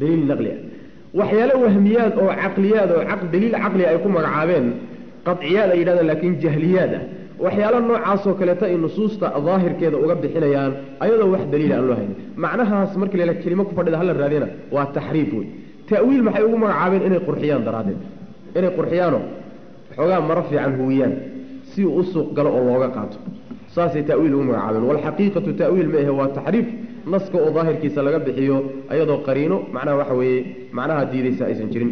daliil naqli ah waxyaalo wahmiyaad oo caqliyaad oo daliil caqli ay ku magacaabeen qaciyaad ay yidhahdeen laakiin jahliyaad ah waxyaalo noocaasoo kaleeta ay nusuusta daahirkeeda uga bixinayaan ayadoo wax daliila aan loo haynin macnahaas markii la kelimo ku fadhida hala raadina waa taxriif wey ta'wiil maxay ugu magacaabeen inay qurxiyaan daraaddeed inay qurxiyaano xoogaa maro fiican huwiyaan si uu u suuq galo oo looga qaato saasay ta'wiil ugu magacaabeen walxaqiiqatu ta'wiil ma ahe waa taxriif naska oo daahirkiisa laga bixiyo ayadoo qariino macnaha waxa weeye macnaha diidaysa aysan jirin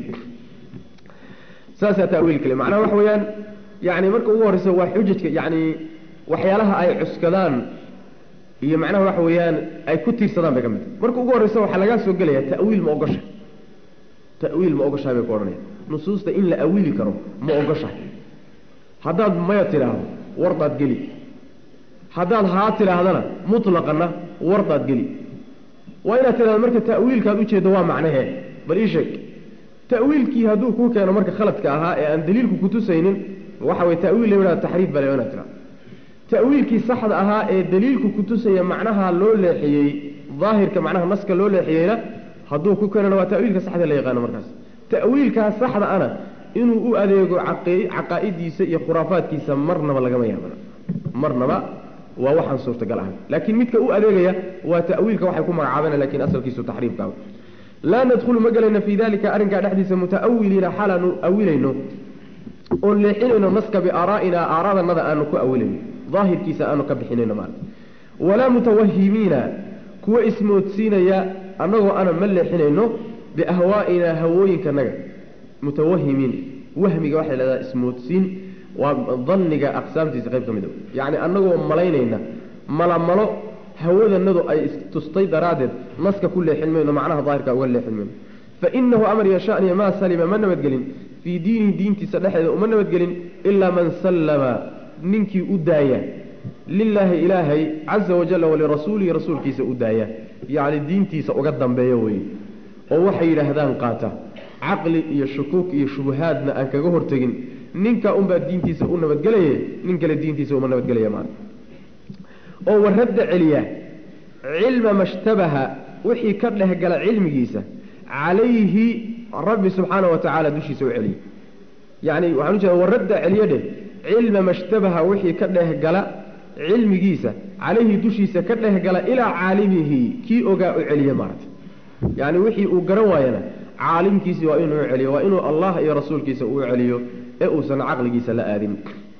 saasaa ta'wiil kale macnaha waxa weeyaan yani marka ugu horreysa waa xujajka yani waxyaalaha ay cuskadaan iyo macnaha waxa weeyaan ay ku tiirsadaan bay ka mid tahay marka ugu horreysa waxaa lagaa soo gelaya ta'wiil ma ogosha ta'wiil ma ogoshahay bay ku odhanaya nusuusta in la awiili karo ma ogoshahay haddaad maya tidhaahdo wardaad geli haddaad haa tidhaahdana mutlaqana wardaad geli waa inaad tidhahdo marka ta'wiilkaad ujeeddo waa macnahee bal ii sheeg ta'wiilkii hadduu kuu keeno marka khaladka ahaa ee aan daliilku kutusaynin waxa way ta'wiil la taxriif bale inaad tidhahdo ta'wiilkii saxda ahaa ee daliilku kutusaya macnaha loo leexiyey daahirka macnaha naska loo leexiyeyna hadduu ku keenana waa ta'wiilka saxda la yaqaano markaas ta'wiilkaa saxda ana inuu u adeego caqaa'idiisa iyo khuraafaadkiisa marnaba lagama yaabana marnaba waa waxaan suurtagal ahay laakiin midka u adeegaya waa ta'wiilka waxay ku magacaabeen lakiin asalkiisu taxriifka laa nadkhulu ma gelayna fii dalika arrinkaa dhexdiisa muta'awiliina xaalaanu awilayno oon leexinayno naska biaaraa'ina aaraadanada aanu ku awilayno daahirkiisa aanu ka bixinayno maarata walaa mutawahimiina kuwa ismoodsiinaya annagoo ana ma leexinayno biahwaa'ina hawooyinkanaga mutawahimiin wahmiga waxay lahahdaa ismoodsiin waa danniga aqsaamtiisa qayb ka mid a yacni annagoo malaynayna malamalo hawadanadu ay istustay daraaddeed naska ku leexin mayno macnaha daahirka uga leexin mayno fainahu amar yashaniya maa salima ma nabadgelin fii diinihi diintiisa dhexeeda uma nabadgelin ilaa man sallama ninkii u daaya lilaahi ilaahay caza wajalla walirasuulihi rasuulkiisa u daaya yacni diintiisa uga dambeeya weye oo waxay yidhaahdaan qaata caqli iyo shukuuk iyo shubahaadna aan kaga hortegin ninka unbaa diintiisa u nabadgelaye nin kale diintiisa uma nabadgelaya maana oo waradda celiya cilma mashtabaha wixii ka dhehgala cilmigiisa calayhi rabbi subxaana wa tacaala dushiisa u celiya yacni waxaan ujeeda waradda celiyo dheh cilma mashtabaha wixii ka dhehgala cilmigiisa calayhi dushiisa ka dhehgala ilaa caalimihi kii ogaa u celiya maarata yacni wixii uu garan waayana caalimkiisii waa inuu celiyo waa inuu allah iyo rasuulkiisa uu celiyo ee uusan caqligiisa la aadin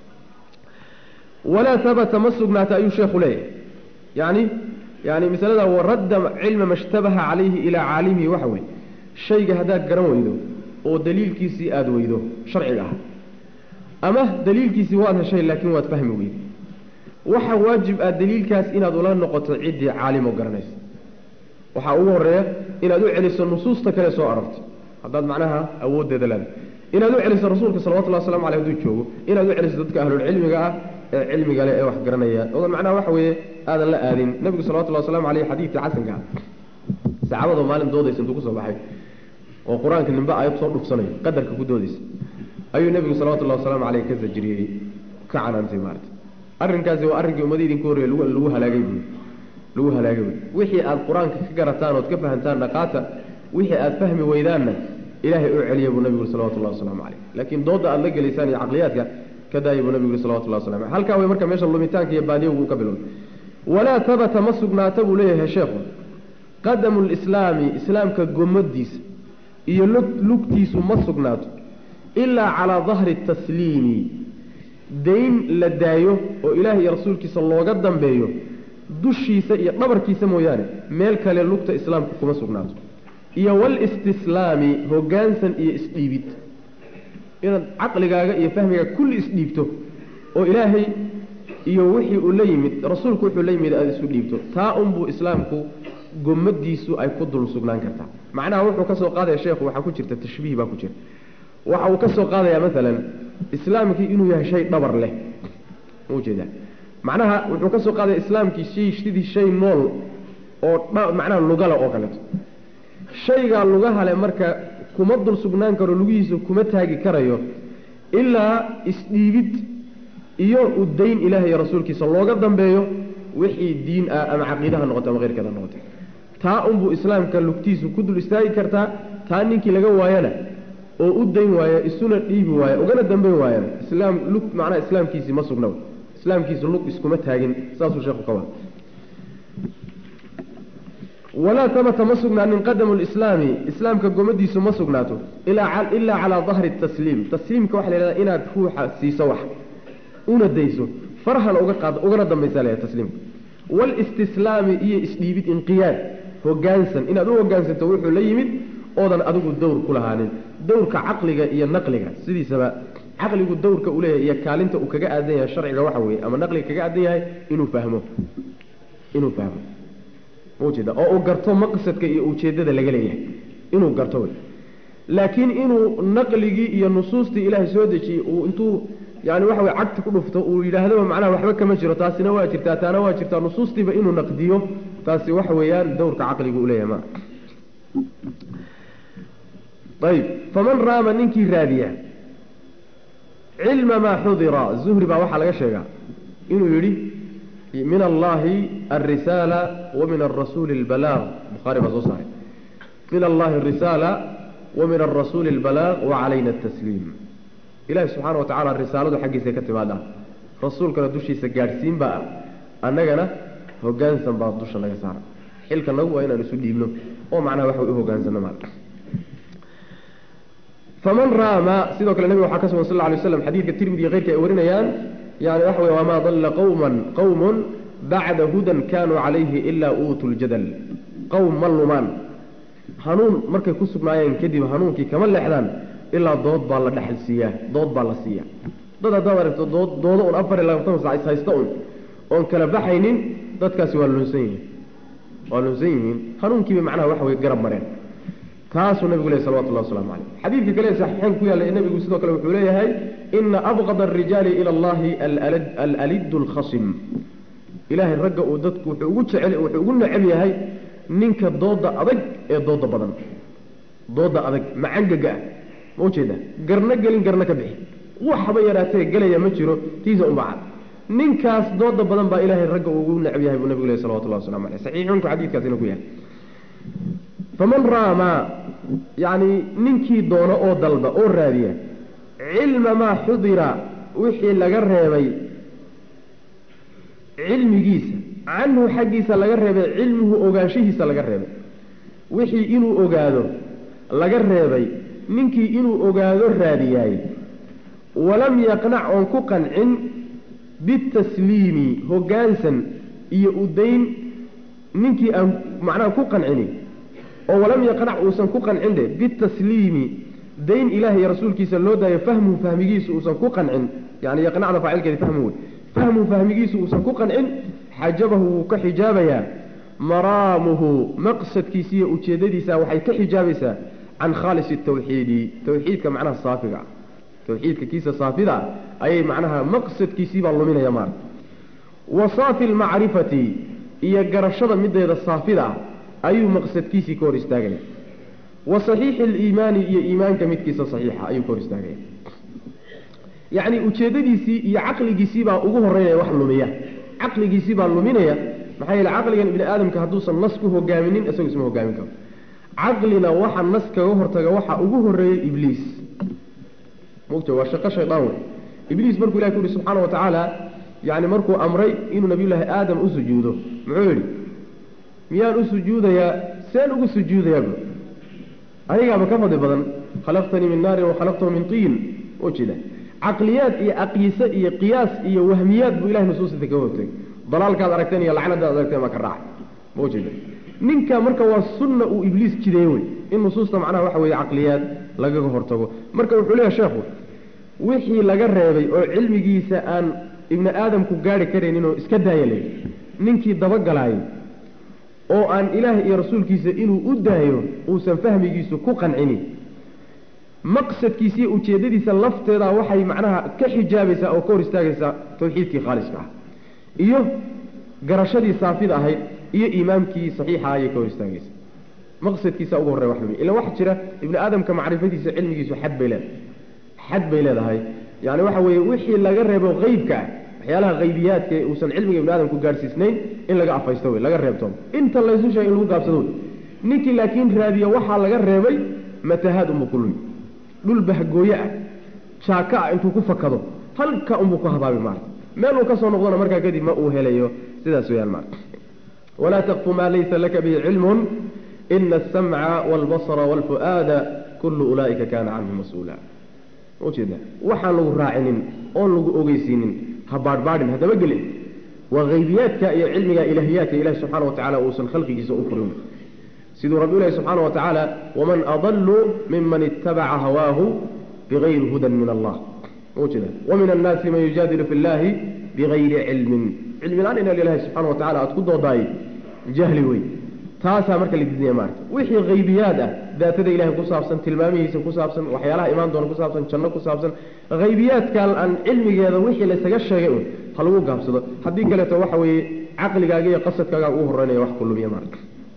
walaa habata ma sugnaata ayuu sheekhu leeyahay yani yani masalada waradda cilma mashtabaha calayhi ilaa caalimihi waxa weye shayga haddaad garan weydo oo daliilkiisii aada weydo sharciga ah ama daliilkiisii waad heshay laakiin waad fahmi weydo waxa waajib ah daliilkaas inaad ula noqoto ciddii caalimo garanaysa waxaa ugu horeeya inaad u celiso nusuusta kale soo arortay haddaad macnaha awooddeeda leedahay inaad u celiso rasuulka salawatullah waslamu aleyh haduu joogo inaad u celiso dadka ahlulcilmiga ah ee cilmiga leh ee wax garanaya odan macnaha waxa weeye aadan la aadin nabigu salawatullahi waslamu aleyh xadiidkii xasanka ah saxaabadoo maalin doodaysa intuu kusoo baxay oo qur-aanka nimbe aayad soo dhufsanayo qadarka ku doodaysa ayuu nebigu salawatullahi wasalaamu caleyh ka sajiriyey ka canaantay maarata arrinkaasi waa arrinkii ummadii idinka horreeye lagu halaagay buy lagu halaagay buy wixii aada qur-aanka ka garataan ood ka fahantaan dhaqaata wixii aada fahmi weydaanna ilaahay u celiya buu nabigu salawatullahi wasalaamu caleyh laakiin doodda aada la gelaysaan iyo caqliyaadka ka daaya buu nabigu salawatullahi waslamu aleyh halkaa way marka meesha lumitaanka iyo baadiyogu ka bilowday walaa habata ma sugnaata buu leeyahay sheekhu qadamu lislaami islaamka gomadiisa iyo lugtiisu ma sugnaato ilaa calaa dahri tasliimi dayn la daayo oo ilaahay iyo rasuulkiisa looga dambeeyo dushiisa iyo dhabarkiisa mooyaane meel kale lugta islaamka kuma sugnaato iyo walistislaami hoggaansan iyo isdhiibid inaad caqligaaga iyo fahmigaaga kulli isdhiibto oo ilaahay iyo wixii uu la yimid rasuulku wuxuu la yimid aada isu dhiibto taa unbuu islaamku gomadiisu ay ku dul sugnaan kartaa macnaha wuxuu ka soo qaadaya sheekhu waxaa ku jirta tashbiih baa ku jira waxa uu ka soo qaadayaa maalan islaamkii inuu yahay shay dhabar leh ujeeda macnaha wuxuu ka soo qaadaya islaamkii shay sidii shay nool oo macnaha lugala oo kaleeto shaygaa lugahale marka kuma dul sugnaan karo lugihiisa kuma taagi karayo ilaa isdhiibid iyo udayn ilaah iyo rasuulkiisa looga dambeeyo wixii diin ah ama caqiidaha noqoto ama keyrkeeda noqoto taa unbuu islaamka lugtiisu ku dul istaagi kartaa taa ninkii laga waayana oo u dayn waaya isuna dhiibi waaya ugana dambayn waayana islaam lug macnaha islaamkiisii ma sugna islaamkiisu lug iskuma taagin saasuu sheekhu ka wada walaa tabata ma sugnaanin qadamu lislaami islaamka gomadiisu ma sugnaato ilaa calaa dahri tasliim tasliimka waxa la yhahda inaad ruuxa siiso wax una dayso farhana uga qaad ugana dambaysa la tasliimka walistislaami iyo isdhiibid inqiyaad hogaansan inaad u hogaansanto wuxuu la yimid oodan adigu dowr ku lahaanin dowrka caqliga iyo naqliga sidiisaba caqligu dowrka uu leeyahay iyo kaalinta uu kaga aadan yahay sharciga waxa weeye ama naqliga kaga aadan yahay inuu fahmo inuu fahmo ujeeda oo uu garto maqsadka iyo ujeedada laga leeyahay inuu garto wey laakiin inuu naqligii iyo nusuustii ilaahay soo dejiyey uu intuu yani waxa wey cagti ku dhufto uu yidhaahdaba macnaha waxba kama jiro taasina waa jirtaa taana waa jirtaa nusuustiiba inuu naqdiyo taasi waxa weeyaan dowrka caqligu u leeyahay ma ayb faman raama ninkii raadiya cilma maa xudira zuhri baa waxaa laga sheegaa inuu yidhi min allahi alrisaala wa min arasuuli albalaaq bukhaari baa soo saaray min allahi arisaala wa min arasuuli albalaaq wa calayna atasliim ilahi subxaana wa tacala risaaladu xaggiisa ka timaada rasuulkana dushiisa gaadhsiin baa ah annagana hogaansan baa dusha naga saara xilka nagu waa inaan isu dhiibno oo macnaha waxa u hogaansano maal faman raama sidoo kale nabiga waxaa ka sugan sal lla alay slam xadiidka tirmidi iyo keyrka ay warinayaan yani waxa wey wamaa dalla qawman qawmun bacda hudan kanuu calayhi ilaa uutuu ljadal qowm ma lumaan hanuun markay ku sugnaayeen kadib hanuunkii kama leexdaan ilaa dood baa la dhexal siiyaa dood baa la siiya dad haddaad aragto dood doodo un afar iyo labaatan sac is haysta un oon kala baxaynin dadkaasi waa lunsan yihiin waa lunsan yihiin hanuunkiiba macnaha waxa wey garab mareen taasuu nabigu ley salawatullah waslamu caleyh xadiidka kale saxiixeyn ku yaalla nabigu sidoo kale wuxuu leeyahay ina abqada arijaali ila allahi alalidu alkhasim ilaahay ragga uu dadku wuxuu ugu jecel wuxuu ugu neceb yahay ninka dooda adag ee dooda badan dooda adag macangaga ah ma ujeeda garna gelin garna ka bixi waxba yaraatee gelaya ma jiro tiisa unbacad ninkaas dooda badan baa ilaahay ragga uu ugu neceb yahay buu nabigu leh salawatullah waslamu aleyh saxiixunku xadiidkaasina ku yahay faman raama yacni ninkii doono oo dalba oo raadiya cilma maa xudira wixii laga reebay cilmigiisa canhu xaggiisa laga reebay cilmuhu ogaanshihiisa laga reebay wixii inuu ogaado laga reebay ninkii inuu ogaado raadiyaay walam yaqnac oon ku qancin bitasliimi hoggaansan iyo udayn ninkii aan macnaha ku qancini oo walam yaqnac uusan ku qancin dhe bitasliimi dayn ilaah iyo rasuulkiisa loo daayo fahmuhu fahmigiisu uusan ku qancin yani yaqnacda faacilkeedi fahmu wey fahmuhu fahmigiisu uusan ku qancin xajabahu wuu ka xijaabayaa maraamuhu maqsadkiisa iyo ujeedadiisa waxay ka xijaabaysaa can khaalisi tawxiidi tawxiidka macnaha saafiga ah tawxiidka kiisa saafida ah ayay macnaha maqsadkiisiibaa luminaya maarata wa saafi lmacrifati iyo garashada mideeda saafida ah ayuu maqsadkiisii ka hor istaagaya wa saxiixi aliimaani iyo iimaanka midkiisa saxiixa ayuu ka hor istaagaya yacni ujeedadiisii iyo caqligiisiibaa ugu horeynaya wax lumiya caqligiisiibaa luminaya maxaa yeele caqligan ibni aadamka hadduusan nas ku hogaaminin isagu isma hogaamin karo caqlina waxa nas kaga hortaga waxa ugu horeeyey ibliis mugta waa shaqo shaydaan wey ibliis markuu ilahi ku yihi subxaana wa tacaala yani markuu amray inuu nabiyullaahi aadam u sujuudo muxuu yidhi miyaan u sujuudayaa seen ugu sujuudayaa bu adigaaba ka fadli badan khalaqtanii min naarin wa khalaqtahu min tiin ujeeda caqliyaad iyo aqyise iyo qiyaas iyo wahmiyaad buu ilahay nusuusita kaga hortagay dalaalkaad aragteen iyo lacnadaad aragteen baa ka raacay ma ujeeda ninka marka waa sunna uu ibliis jideeye wey in nusuusta macnaha waxa weeye caqliyaad lagaga hortago marka wuxuu leeyahay sheekhu wixii laga reebay oo cilmigiisa aan ibni aadamku gaari karaynin oo iska daaya leh ninkii dabagalaayay oo aan ilaahay iyo rasuulkiisa inuu u daayo uusan fahmigiisu ku qancinin maqsadkiisa iyo ujeeddadiisa lafteeda waxay macnaha ka xijaabaysaa oo ka hor istaagaysaa tawxiidkii khaaliska ah iyo garashadii saafida ahayd iyo iimaamkii saxiixa ayay ka hor istaagaysaa maqsadkiisa ugu horreya wax lumi ila waxa jira ibni aadamka macrifadiisa cilmigiisu xad bay leedahay xad bay leedahay yani waxa weeye wixii laga reebo qeybka ah waxyaalaha haybiyaadka ee uusan cilmiga ibni aadamku gaadhsiisnayn in laga afaysto wey laga reebtoomo inta laysu sheegay in lagu gaabsado wey ninkii laakiin raadiya waxaa laga reebay matahaad unbuu ku lumi dhul bahgooye ah jaaka ah intuu ku fakado halka unbuu ku habaabi maarta meel uu ka soo noqdona markaa kadib ma uu helayo sidaas weyaan maarta walaa taqfu maa laysa laka bihi cilmun ina asamca waalbasra waalfu'aada kullu ulaa'ika kaana canhu mas-uula ujeeda waxaan lagu raacinin oon lagu ogeysiinin ha baadhbaadhin haddaba gelin waa haybiyaadka iyo cilmiga ilaahiyaadka ilahi subxaana wa tacala uusan khalqigiisa u furin siduu rabbi ilahi subxaana wa tacaala waman adalu miman itabaca hawaahu bigayri hudan min allah ujeeda wamin annaasi man yujaadilu fi llahi bigayri cilmin cilmi la-aan ina ilahi subxana wa tacala aada ku doodaay jahli wey taasaa marka la didinaya maarta wixii haybiyaad ah daatada ilahay ku saabsan tilmaamihiisa ku saabsan waxyaalaha imaan doona ku saabsan janno ku saabsan haybiyaadkan aan cilmigeeda wixii laysaga sheegay un ha lagu gaabsado haddii kaleeto waxa weeye caqligaaga iyo qasadkaaga ugu horeynaya wax ku lumiya maarta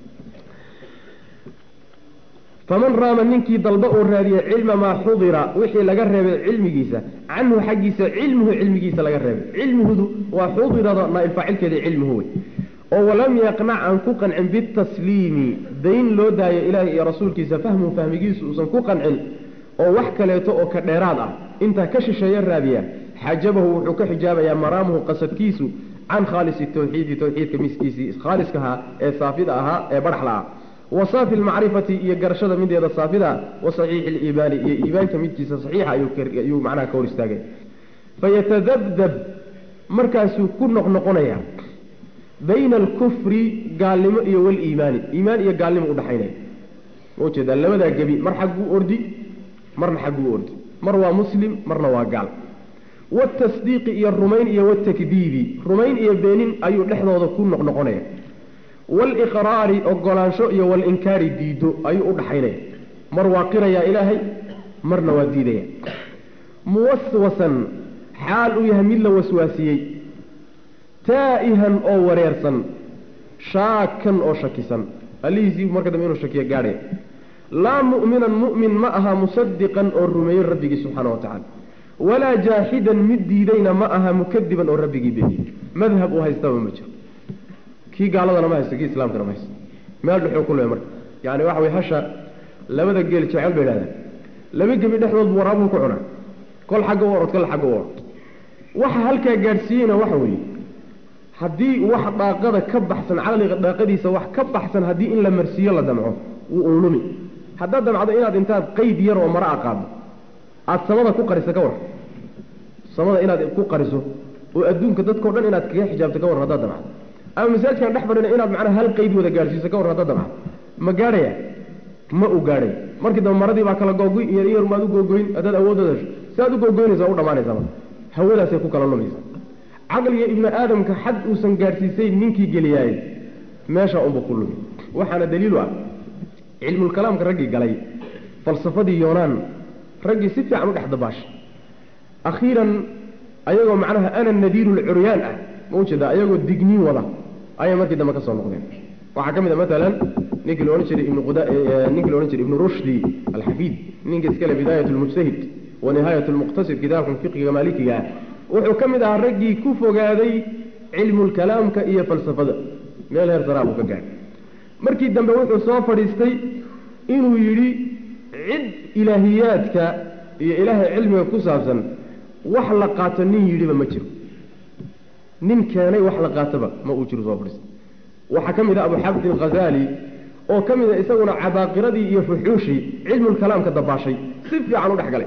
faman raama ninkii dalba uu raadiye cilma maa xudira wixii laga reebay cilmigiisa canhu xaggiisa cilmuhu cilmigiisa laga reebay cilmihudu waa xudirada naailfaacilkeeda cilmuhu wey oo walam yaqnac aan ku qancin bitasliimi dayn loo daayo ilaahay iyo rasuulkiisa fahmuhu fahmigiisu uusan ku qancin oo wax kaleeto oo ka dheeraad ah intaa ka shisheeya raadiya xajabahu wuxuu ka xijaabayaa maraamuhu qasadkiisu can khaalisi tawxiidi tawxiidka miskiisii khaaliskahaa ee saafida ahaa ee badhaxla ah wa saafi lmacrifati iyo garashada mideeda saafida wa saxiixi liimaani iyo iimaanka midkiisa saxiixa ayuu macnaha ka hor istaagay fayatadabdab markaasuu ku noqnoqonaya bayna alkufri gaalnimo iyo waliimaani iimaan iyo gaalnimo udhaxaynaya ma ujeedaa labadaa gebi mar xagguu ordi marna xagguu ordi mar waa muslim marna waa gaal watasdiiqi iyo rumayn iyo watakdiibi rumayn iyo beenin ayuu dhexdooda ku noqnoqonaya waaliqraari ogolaansho iyo walinkaari diido ayuu udhaxaynaya mar waa qirayaa ilaahay marna waa diidaya muwaswasan xaal uu yahay mid la waswaasiyey taa'ihan oo wareersan shaakan oo shakisan allihiisii marka dambe inuu shakiyo gaadhaya laa mu'minan mu'min ma aha musadiqan oo rumeeyey rabbigii subxaana wa tacala walaa jaaxidan mid diidayna ma aha mukadiban oo rabbigii beeniyey madhab uu haystaba ma jiro kii gaaladana ma haysto kii islaamkana ma haysto meel dhuxuu ku leey marka yani waxa weye hasha labada geel jecel bay idhahdaan laba gebi dhexdood buu waraabuu ku cunaa kol xagga u orod kol xagga u orod waxa halkaa gaadhsiiyeyna waxa weeye haddii wax dhaaqada ka baxsan caqliga dhaaqadiisa wax ka baxsan haddii in la marsiiyo la damco wuu unlumi haddaad damcdo inaad intaad qeyd yar oo mara a qaado aada samada ku qariso ka war samada inaad ku qariso oo adduunka dadkao dhan inaad kaga xijaabto ka war haddaad damcdo ama masaajkaan dhex fadhina inaad macnaha hal qeyd wada gaadhsiiso ka war haddaad damcdo ma gaadhaya ma uu gaadhay markii dambe maradii baa kala googoy iyo yar maad u googoyn haddaad awoodooda hesho si aad u googoynaysa u dhamaanaysaa marka hawadaasay ku kala lumaysa caqliga ibni aadamka xad uusan gaadhsiisay ninkii geliyaayey meesha unba ku lumi waxaana daliilu ah cilmulkalaamka raggii galay falsafadii yoonaan raggii si fiican u dhex dabaashay akhiiran ayagoo macnaha ana nadiiru lcuryaan ah ma ujeeda ayagoo digniin wada ayay markii dambe ka soo noqdeen waxaa ka mid a maalan ninkii laodhan jiray ibn ninkii la odhan jiray ibnu rushdi alxafiid ninka iskale bidaayat lmujtahid wa nihaayat lmuqtasid kitaabkan fiqiga maalikiga ah wuxuu ka mid ahaa raggii ku fogaaday cilmulkalaamka iyo falsafada meel heer saraa buu ka gaadhay markii dambe wuxuu soo fadhiistay inuu yidhi cid ilaahiyaadka iyo ilaahay cilmiga ku saabsan wax la qaato nin yidhiba ma jiro nin keenay wax la qaatoba ma uu jiro soo fadhiistay waxaa ka mid ah abuxabdi alkhazaali oo ka mid a isaguna cabaaqiradii iyo fuxuushii cilmulkalaamka dabaashay si fiican u dhex galay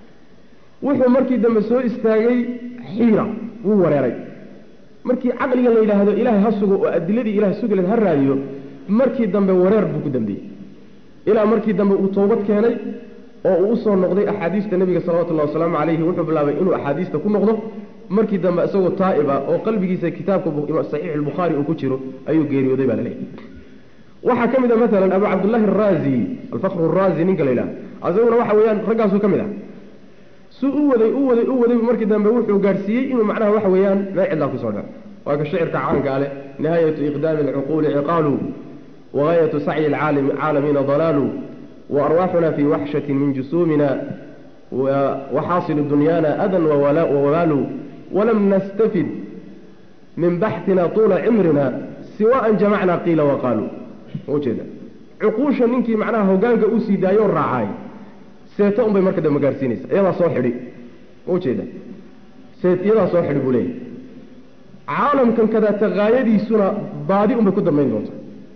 wuxuu markii dambe soo istaagay xiira wuu wareeray markii caqliga la yidhaahdo ilaahay ha sugo oo adiladii ilahay sugileed ha raadiyo markii dambe wareer buu ku dambeeyey ilaa markii dambe uu toobad keenay oo uu usoo noqday axaadiista nebiga salawatullahi wasalaamu calayhi wuxuu bilaabay inuu axaadiista ku noqdo markii dambe isagoo taa'ib ah oo qalbigiisa kitaabka saxiix albukhaari uu ku jiro ayuu geeriyooday baa laleeyahy waxaa ka mid a maalan abu cabdullaahi araazi alfakru araazi ninka la yidhaha isaguna waxa weeyaan raggaasuu ka mid ah suu u waday u waday u waday markii dambe wuxuu gaadhsiiyey inuu macnaha waxa weeyaan meel cidlaa kusoo dhaco waa ka shicirka caanka ale nihaayatu iqdaami alcuquuli ciqaalu wagaayatu sacyi alcaalamiina dalaalu waarwaaxuna fii waxshati min jusuumina waxaasilu dunyaana adan wawabaalu walam nastafid min baxtina tuula cimrina siwa an jamacnaa qiila waqaaluu ujeeda cuquusha ninkii macnaha hogaanka usii daayoo raacaay seeto unbay marka dambe gaarsiinaysa iyadaa soo xidhi ujeeda seet iyadaa soo xidhi buu leeyahy caalamkan kadaata haayadiisuna baadi unbay ku dambayn doonta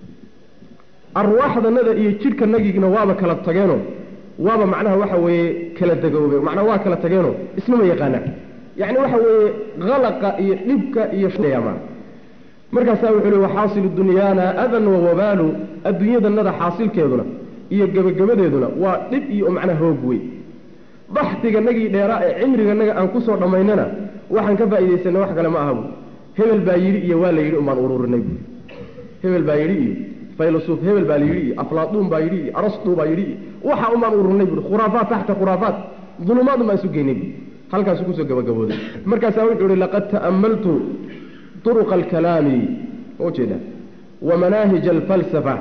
arwaaxdanada iyo jidhkanagigna waaba kala tageeno waaba macnaha waxa weeye kala degoobe macnaa waa kala tageeno ismama yaqaanaan yacni waxa weeye khalaqa iyo dhibka iyo ma markaasaa wuxuu li waxaasilu dunyaana adan wa wabaalu adduunyadanada xaasilkeeduna iyo gebagabadeeduna waa dhib iyo macnaha hoog wey baxtiganagii dheeraa ee cimriganaga aan kusoo dhammaynana waxaan ka faa'iidaysanay wax kale ma aha bu hebel baa yidhi iyo waa la yidhi umbaan ururinay bu hebel baa yidhi iyo faylasuf hebel baa la yidhi iyo aflaaduun baa yidhi iyo arastu baa yidhi iyo waxa umbaan ururinay bu khuraafaat taxta khuraafaat dulumaad unbaan isu geynay bu halkaasu kusoo gabagabooday markaasaa wuxuu ihi laqad ta'ammaltu طرق الكلام وجد ومناهج الفلسفة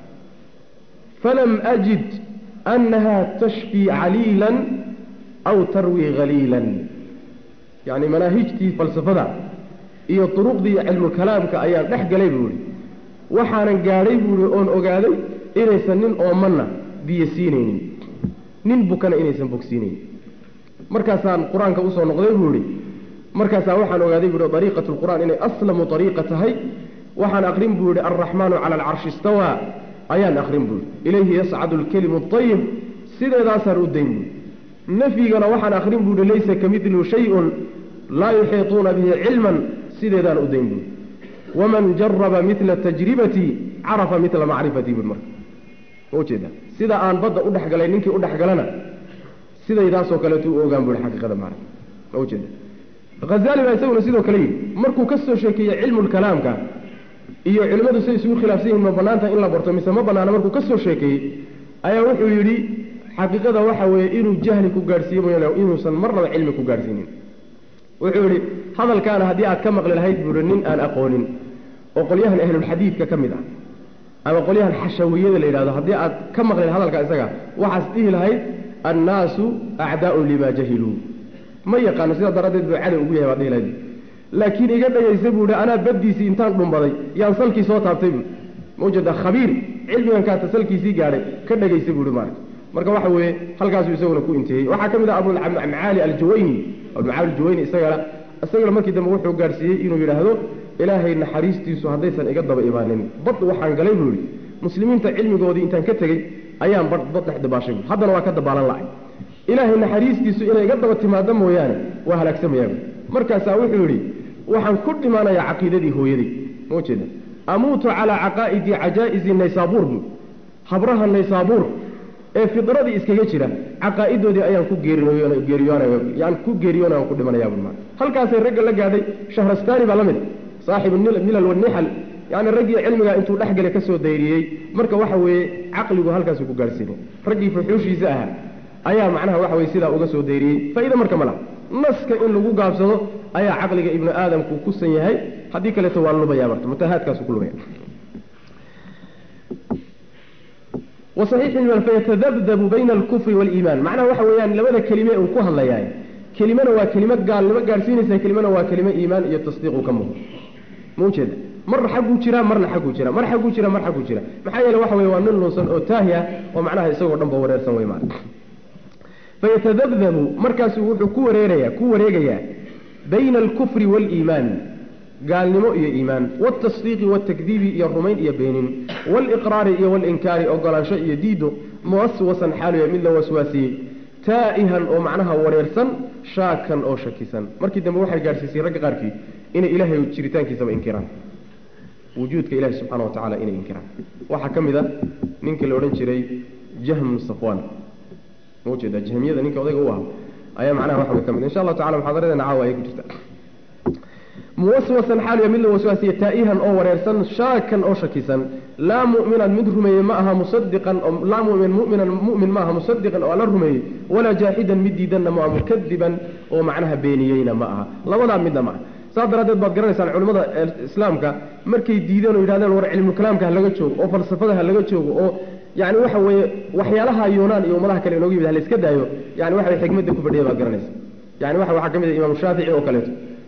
فلم أجد أنها تشفي عليلا أو تروي غليلا يعني مناهجتي فلسفة iyo duruqdii cilmu kalaamka ayaan dhex galay buu ihi waxaanan gaadhay buu ihi oon ogaaday inaysan nin oomanna biyo siinaynin nin bukana inaysan bogsiinaynin markaasaan qur-aanka usoo noqday buu ihi markaasaa waxaan ogaaday buu ihi ariiqat lqur'aan inay aslamu ariiqa tahay waxaan aqrin buu yihi alraxmaanu cala alcarshi istawaa ayaan aqrin buu yihi ilayhi yascadu alkelimu ayib sideedaasaan u dayn buui nafyigana waxaan aqrin buu yihi laysa kamidlu shayun laa yuxiituuna bihi cilman sideedaan u dayn buui waman jaraba mila tajribatii carafa mila macrifatii bui marka ujeeda sida aan badda u dhexgalay ninkii u dhexgalana sidaydaasoo kaleetu u ogaan bui xaqiiqada maara ujeeda hazali baa isaguna sidoo kale yidhi markuu ka soo sheekeeyey cilmulkalaamka iyo culimmadu say isugu khilaafsan yihin ma banaanta in la barto mise ma banaana markuu ka soo sheekeeyey ayaa wuxuu yidhi xaqiiqada waxa weeye inuu jahli ku gaadhsiiye mooyaane inuusan marnaba cilmi ku gaadhsiinin wuxuu yidhi hadalkaana haddii aad ka maqli lahayd buu ihi nin aan aqoonin oo qolyahan ahlulxadiidka ka mid ah ama qolyahan xashawiyada la yidhahdo haddii aad ka maqli hadalka isaga waxaas dhihi lahayd annaasu acdaa'un limaa jahiluu ma yaqaano sidaa daraaddeed buu cadow ugu yahay baad dhihi lahayd laakiin iga dhagaysa buu ihi anaa baddiisii intaan dhumbaday yaan salkii soo taabtay buu mawjada khabiir cilmigan kaata salkiisii gaadhay ka dhagaysa buu ihi maarata marka waxa weeye halkaasuu isaguna ku inteeyey waxaa ka mid ah abulmacaali aljuwayni abulmacaali aljuwayni isagana isagana markii dambe wuxuu gaadhsiiyey inuu yidhaahdo ilaahay naxariistiisu haddaysan iga daba imaanin bad waxaan galay buu yihi muslimiinta cilmigoodii intaan ka tegey ayaan bad bad dhex dabaashay bu haddana waa ka dabaalan la'ay ilaahay naxariistiisu inay iga daba timaado mooyaane waa halaagsamayaabu markaasaa wuxuu yidhi waxaan ku dhimaanayaa caqiidadii hooyaday ma jeeda amuutu calaa caqaa'idi cajaa'izi naysaabuur buu habraha naysaabuur ee fidradii iskaga jira caqaa'idoodii ayaan ku geeriyoonayaan ku geeriyoonay aan ku dhimanayaa buu maaa halkaasay ragga la gaadhay shahrastaani baa la mid saaxibu milal wanixal yani raggii cilmigaa intuu dhexgale ka soo dayriyey marka waxa weeye caqligu halkaasuu ku gaadhsiinay raggii fuxuushiisa ahaa ayaa macnaha waxa weye sidaa uga soo dayriyey faa'iida marka ma laha naska in lagu gaabsado ayaa caqliga ibnu aadamku kusan yahay haddii kaleeto waa lubaya marta mutahaadkaasu ku lubaya wasaxiix fayatadabdabu bayna alkufri waaliimaan macnaha waxa weeyaan labada kelime uu ku hadlayaay kelimana waa kelimo gaalnimo gaadhsiinaysa kelimana waa kelimo iimaan iyo tasdiiqu ka muuqdo ma ujeeda marna xagguu jiraa marna xagguu jira mar xagguu jira mar xagguu jira maxaa yeele waxa weye waa nin lunsan oo taahi ah oo macnaha isagoo dhan ba wareersan wey maana fayatadabdabu markaasu wuxuu ku wareerayaa ku wareegayaa bayna alkufri waaliimaan gaalnimo iyo iimaan waaltasdiiqi waaltakdiibi iyo rumayn iyo beenin waaliqraari iyo waalinkaari ogolaansho iyo diido muwaswasan xaaluya mid la waswaasiyey taa'ihan oo macnaha wareersan shaakan oo shakisan markii dambe waxay gaadhsiisay ragga qaarkii inay ilaahay jiritaankiisaba inkiraan wujuudka ilahi subxana wa tacala inay inkiraan waxaa ka mid a ninkii la odhan jiray jahm safwan ma ujeeda jahmiyada ninka odayga u ah ayaa macnaha waxa way ka mid insha allahu tacala muxaadaradeena caawa ayay ku jirta muwaswasan xaaliya mid la waswaasiye taa'ihan oo wareersan shaakan oo shakisan laa mu'minan mid rumeeye ma aha musadiqan laa mumin muminan mu'min ma aha musadiqan oo alla rumeeyey walaa jaaxidan mid diidanna ma aha mukadiban oo macnaha beeniyeyna ma aha labadaa midna ma aha saas daraaddeed baad garanaysaan culimmada islaamka markay diideen oo yidhahdeen war cilmukalaamka ha laga joogo oo falsafada ha laga joogo oo yani waxa weeye waxyaalaha yuunaan iyo ummadaha kale inooga yimid ha la iska daayo yani waxa way xikmadda ku fadhiya baad garanaysa yani waxa waxaa ka mid ah imaamu shaafici oo kaleeto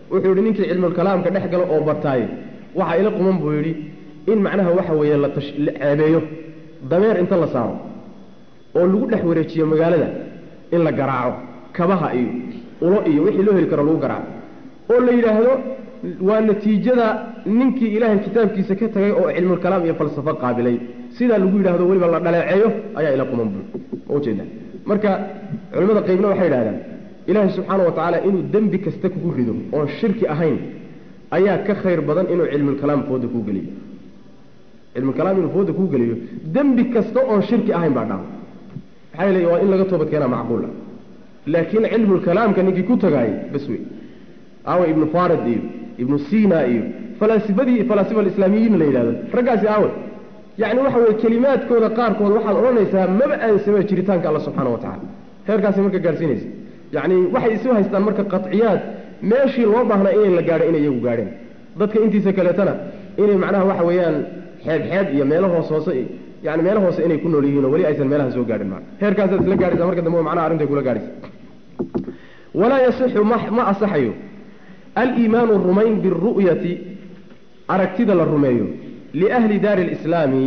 wuxuu yidhi ninkii cilmulkalaamka dhex galo oo bartaaye waxaa ila quman buu yidhi in macnaha waxa weeye la tash la ceebeeyo dameer inta la saaro oo lagu dhex wareejiyo magaalada in la garaaco kabaha iyo ulo iyo wixii loo heli karo lagu garaaco oo la yidhaahdo waa natiijada ninkii ilaahay kitaabkiisa ka tagay oo cilmulkalaam iyo falsafo qaabilay sidaa lagu yidhaahdo weliba la dhaleeceeyo ayaa ila quman buu ujeeda marka culimmada qaybna waxay yidhahdaan ilaahay subxaana wa tacaala inuu dembi kasta kugu rido oon shirki ahayn ayaa ka khayr badan inuu cilmulkalaam fooda kuu geliyo cilmulkalaam inuu fooda kuu geliyo dembi kasta oon shirki ahayn baa dhaca maxaa yeele waa in laga toobad keenaa macquula laakiin cilmulkalaamka ninkii ku tagaayay bas wey aawa ibnu farid iyo ibnu sina iyo falaasifadii falaasifa alislaamiyiin la yidhahdo raggaasi aawe yacni waxa weye kelimaadkooda qaarkood waxaad odhanaysaa maba aansama jiritaanka alla subxaana wa tacala heerkaasi marka gaadhsiinaysa yacni waxay isu haystaan marka qaciyaad meeshii loo baahnaa inay la gaadho inay iyagu gaadheen dadka intiisa kaleetana inay macnaha waxa weeyaan xeeb xeeb iyo meelo hoos hoose iyo yani meelo hoose inay ku nool yihiin oo weli aysan meelaha soo gaadhin maa heerkaasaad isla gaadhaysa marka dambe macnaha arrintay kula gaadhaysa walaa yasixu ma ma asaxayo aliimaanu rumayn biru'yati aragtida la rumeeyo liahli daari alislaami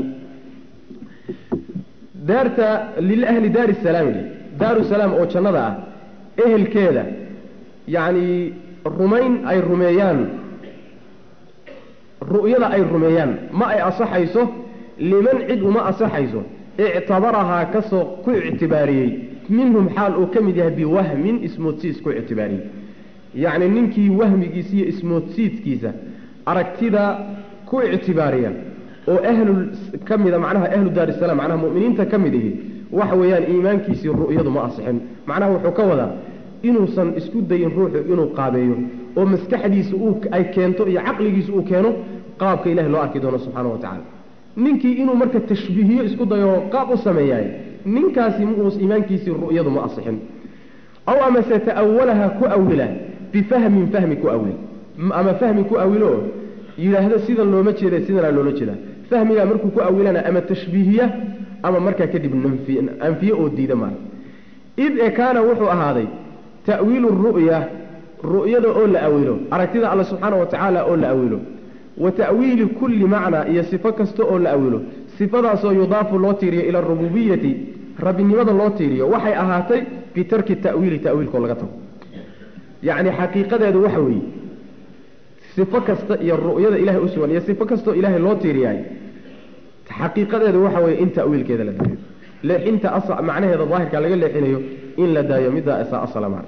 daarta liahli daari salaami daaru salaam oo jannada ah ehelkeeda yacni rumayn ay rumeeyaan ru'yada ay rumeeyaan ma ay asaxayso liman cid uma asaxayso ictabarahaa kasoo ku ictibaariyey minhum xaal uu ka mid yahay biwahmin ismoodsiis ku ictibaariyey yacni ninkii wahmigiisa iyo ismoodsiidkiisa aragtida ku ictibaariya oo ahlul ka mida macnaha ahlu daari salaam macnaha mu'miniinta ka mid ihi waxa weeyaan iimaankiisii ru'yadu ma asixin macnaha wuxuu ka wadaa inuusan isku dayin ruuxu inuu qaabeeyo oo maskaxdiisa uu ay keento iyo caqligiisa uu keeno qaabka ilahi loo arki doono subxaana wa tacala ninkii inuu marka tashbiihiyo isku dayo qaab u sameeyaay ninkaasi muus iimaankiisii ru'yadu ma asixin aw amase ta'awalaha ku awila bifahmin fahmi ku awil ama fahmi ku awilo yidhaahdo sidan looma jeeda sidanaa loola jeeda fahmigaa markuu ku awilana ama tashbiihiya ama markaa kadib anfiye oo diida maa id e kaana wuxuu ahaaday ta'wiilu ru'ya ru'yada oo la awilo aragtida alla subxaana wa tacaala oo la awilo wa ta'wiili kulli macnaa iyo sifo kasta oo la awilo sifadaasoo yudaafu loo tiiriyo ila arububiyati rabbinimada loo tiiriyo waxay ahaatay bitarki ta'wiili ta'wiilkoo laga tago yacni xaqiiqadeedu waxa weeye sifo kasta iyo ru'yada ilahay u sugan iyo sifo kastoo ilaahay loo tiiriyaay xaqiiqadeedu waxa weeye in ta'wiilkeeda la daayo leexinta macnaheeda daahirka laga leexinayo in la daayo middaa isaa asala maa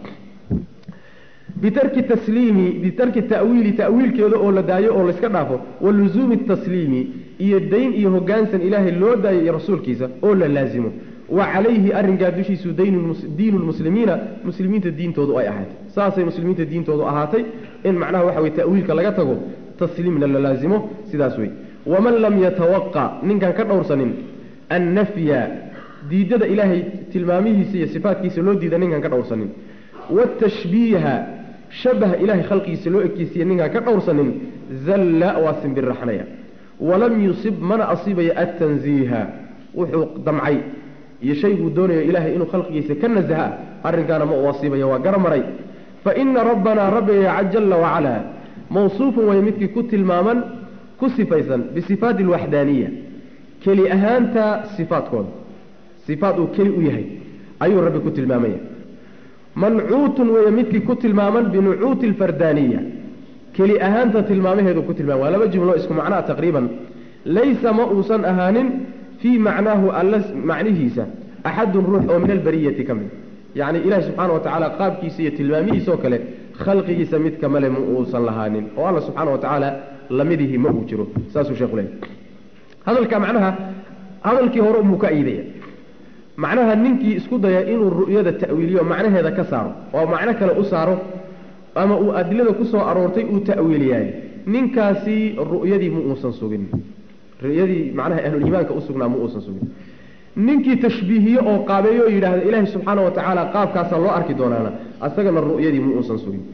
bitarki tasliimi bitarki ta'wiili ta'wiilkeeda oo la daayo oo layska dhaafo wa luzuumi tasliimi iyo dayn iyo hoggaansan ilaahay loo daayo iyo rasuulkiisa oo la laasimo wa calayhi arrinkaa dushiisu diinu lmuslimiina muslimiinta diintoodu ay ahaatay saasay muslimiinta diintoodu ahaatay in macnaha waxa weye ta'wiilka laga tago tasliimna la laasimo sidaas wey waman lam yatawaqa ninkaan ka dhowrsanin annafya diidada ilaahay tilmaamihiisa iyo sifaatkiisa loo diida ninkaan ka dhowrsanin watashbiiha shabaha ilahay khalqigiisa loo ekeysiiya ninkaan ka dhowrsanin zalla waa simbirraxnaya walam yusib mana asiibaya attanziiha wuxuu damcay iyo shay buu doonayo ilaahay inuu khalqigiisa ka nasaha arrinkaana ma uu asiibaya waa garamaray fa ina rabbanaa rabbiga jalla wacalaa mawsuufun way midkii ku tilmaaman ku sifaysan bisifaati alwaxdaaniya keli ahaanta sifaadkooda sifaad uu keli u yahay ayuu rabbi ku tilmaamaya mancuutun weeye midkii ku tilmaaman binucuuti alfardaaniya keli ahaanta tilmaamaheedu ku tilmaama waa laba jumlo isku macnaa taqriiban laysa ma uusan ahaanin fii macnaahu alla macnihiisa axadun ruux oo min albariyati ka mid yacni ilaahi subxaana wa tacaala qaabkiisa iyo tilmaamihiisaoo kale khalqigiisa mid kamale ma uusan lahaanin oo alla subxaana wa tacaala lamidihi ma uu jiro saasuu sheekhu leeyahy hadalka macnaha hadalkii hore umuu ka iidaya macnaha ninkii isku daya inuu ru'yada ta'wiiliyo macnaheeda ka saaro oo macno kale u saaro ama uu adilada ku soo aroortay uu ta'wiiliyaay ninkaasi ru'yadii ma uusan sugin ru'yadii macnaha ahluliimaanka u sugnaa ma uusan sugin ninkii tashbiihiye oo qaabeeyo oo yidhaahda ilaahi subxaana wa tacaala qaabkaasaa loo arki doonaana asagana ru'yadii ma uusan sugin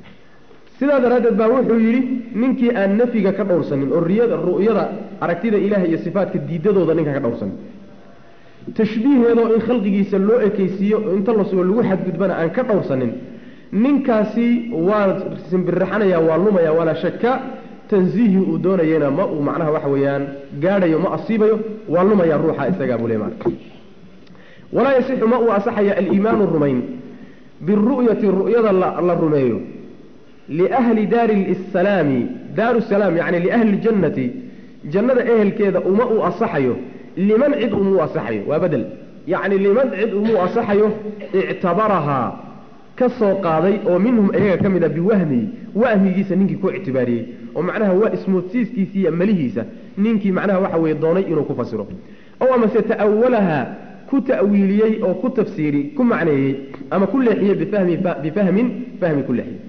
sidaa daraaddeed baa wuxuu yidhi ninkii aan nafyiga ka dhowrsanin oo riyada ru'yada aragtida ilaah iyo sifaatka diidadooda ninkaan ka dhowrsanin tashbiiheedoo in khalqigiisa loo ekeysiiyo inta la sugo lagu xadgudbana aan ka dhowrsanin ninkaasi waa simbirraxanaya waa lumaya walaa shaka tansiihii uu doonayena ma uu macnaha waxa weeyaan gaadhayo ma asiibayo waa lumaya ruuxa isagaa buu le maana walaa yasixu ma uu asaxaya aliimaanu rumayn biru'yati ru'yada la rumeeyo liahli daari salaami daaru salaam yacni liahli ljannati jannada ehelkeeda uma uu asaxayo liman cid umuu asaxayo waa bedel yacni liman cid umuu asaxayo ictabarahaa ka soo qaaday oo minhum iyaga ka mid a biwahmihi wahmigiisa ninkii ku ictibaariyey oo macnaha waa ismoodsiiskiisa iyo malihiisa ninkii macnaha waxa weye doonay inuu ku fasiro ow amase ta'awalaha ku ta'wiiliyey oo ku tafsiiri ku macneeyey ama ku leexiyey bifahmi bifahmin fahmi ku leexiyey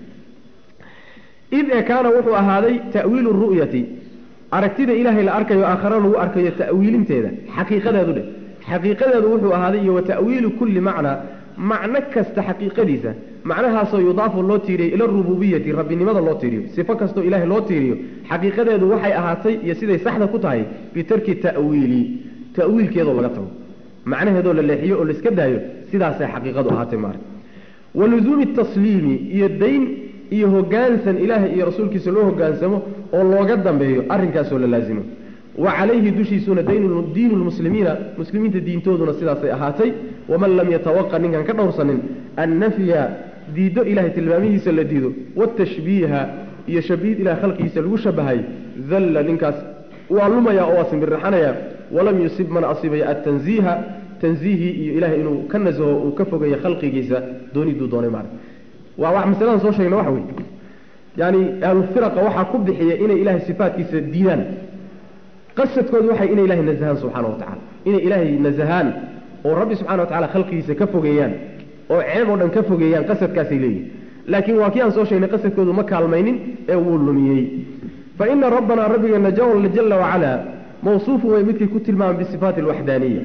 id ee kaana wuxuu ahaaday ta'wiilu ru'yati aragtida ilaahay la arkayo aakhara lagu arkayo ta'wiilinteeda xaqiiqadeedu dheh xaqiiqadeedu wuxuu ahaaday iyo wa ta'wiilu kulli macnaa macno kasta xaqiiqadiisa macnahaasoo yudaafu loo tiiriyey ila rububiyati rabbinimada loo tiiriyo sifo kastoo ilaahay loo tiiriyo xaqiiqadeedu waxay ahaatay iyo siday saxda ku tahay bitarki ta'wiili ta'wiilkeedoo laga tago macnaheedoo la leexiyo oo laiska daayo sidaasay xaqiiqadu ahaatay maara wa luzuumi tasliimi iyo dayn iyo hogaansan ilaahay iyo rasuulkiisa loo hogaansamo oo looga dambeeyo arrinkaasoo la laazimo wa calayhi dushiisuna diinu lmuslimiina muslimiinta diintooduna sidaasay ahaatay waman lam yatawaqa ninkaan ka dhowrsanin annafya diiddo ilahay tilmaamihiisa la diido watashbiiha iyo shabiid ilahay khalqigiisa lagu shabahay dalla ninkaas waa lumaya oo waa simbirraxanaya walam yusib mana asibaya atanziiha tanziihii iyo ilahay inuu ka nasaho uu ka fogeeyo khalqigiisa dooniduu doonay maara waa wax masaladan soo sheegna waxa wey yaani ahlufiraqa waxaa ku bixiya inay ilahay sifaatkiisa diidaan qasadkoodu waxay inay ilahay nasahaan subxaana wa tacala inay ilaahay nasahaan oo rabbi subxana wa tacala khalqigiisa ka fogeeyaan oo ceeb oo dhan ka fogeeyaan qasadkaasay leeyihin laakiin waa kii aan soo sheegnay qasadkoodu ma kaalmaynin ee wuu lumiyey fa ina rabbanaa rabbigeena jala wacala mawsuufun wey midkii ku tilmaamay bisifaati alwaxdaaniya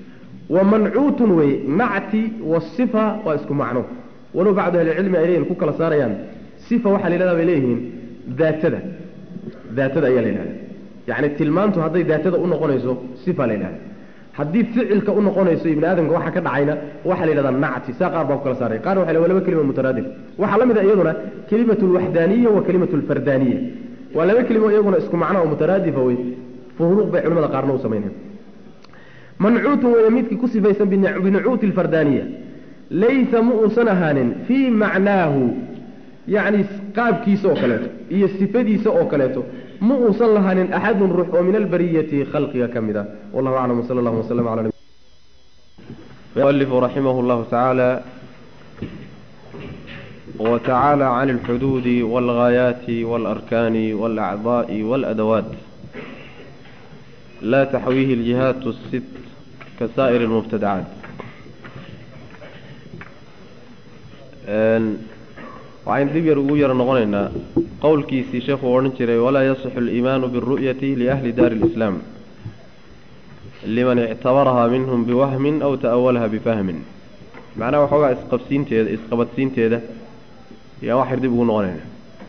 wa mancuutun wey nacti wasifa waa isku macno walow bacdu ahlicilmi ay leeyihin ku kala saarayaan sifa waxaa la yidhahdaa bay leeyihiin daatada daatada ayaa la yidhahda yacni tilmaantu hadday daatada u noqonayso sifa la yidhahda haddii ficilka u noqonayso ibni aadamka waxa ka dhacayna waxaa la yidhahdaa nacti saa qaar baa ku kala saaray qaar waxay waa laba kelima mutaraadif waxaa la mid a iyaduna kelimatu alwaxdaaniya wa kelimatu alfardaaniya waa laba kelimo iyaguna isku macno oo mutaraadifa wey furuuq bay culimada qaarna u samaynayan mancuutun weeye midkii ku sifaysan binucuuti alfardaaniya laysa ma uusan ahaanin fii macnaahu yacni qaabkiisa oo kaleeto iyo sifadiisa oo kaleeto ma uusan lahaanin axadun ruux oo min albariyati khalqiga ka mid ah wallahu aclam wsala allahu waslama cala المؤلف رحمه الله تعالى وتعالى عن الحدود والغايات والأركان والأعضاء والأدوات لا تحويه الجهات الست كسائر المبتدعات waxayn dib yar ugu yaro noqonaynaa qowlkiisii sheekhu odhan jiray walaa yasixu aliimaanu biاlru'yati liahli daari اlislaam liman ictabarahaa minhum biwahmin aw ta'awalaha bifahmin macnaha waxoogaa isqabsiinteeda isqabadsiinteeda ayaan wax yar dib ugu noqonaynaa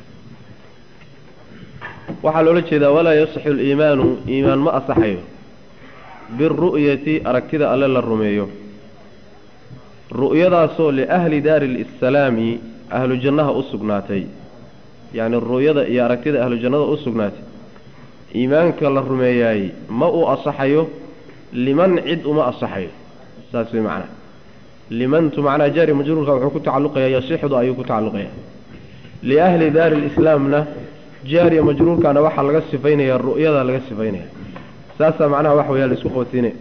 waxaa loola jeedaa walaa yasixu aliimaanu iimaan ma asaxayo biاlru'yati aragtida alle la rumeeyo ru'yadaasoo liahli daari lsalaami ahlu jannaha u sugnaatay yacni ru'yada iyo aragtida ahlu jannada u sugnaatay iimaanka la rumeeyaay ma uu asaxayo liman cid uma asaxayo saas way macnaha limantu macnaha jaari majruurka wuxuu ku tacalluqayaa yasixdu ayuu ku tacalluqayaa liahli daari lislaamna jaariya majruurkana waxaa laga sifaynayaa ru'yada laga sifaynaya saasaa macnaha wax weyaa la isku qabadsiinaya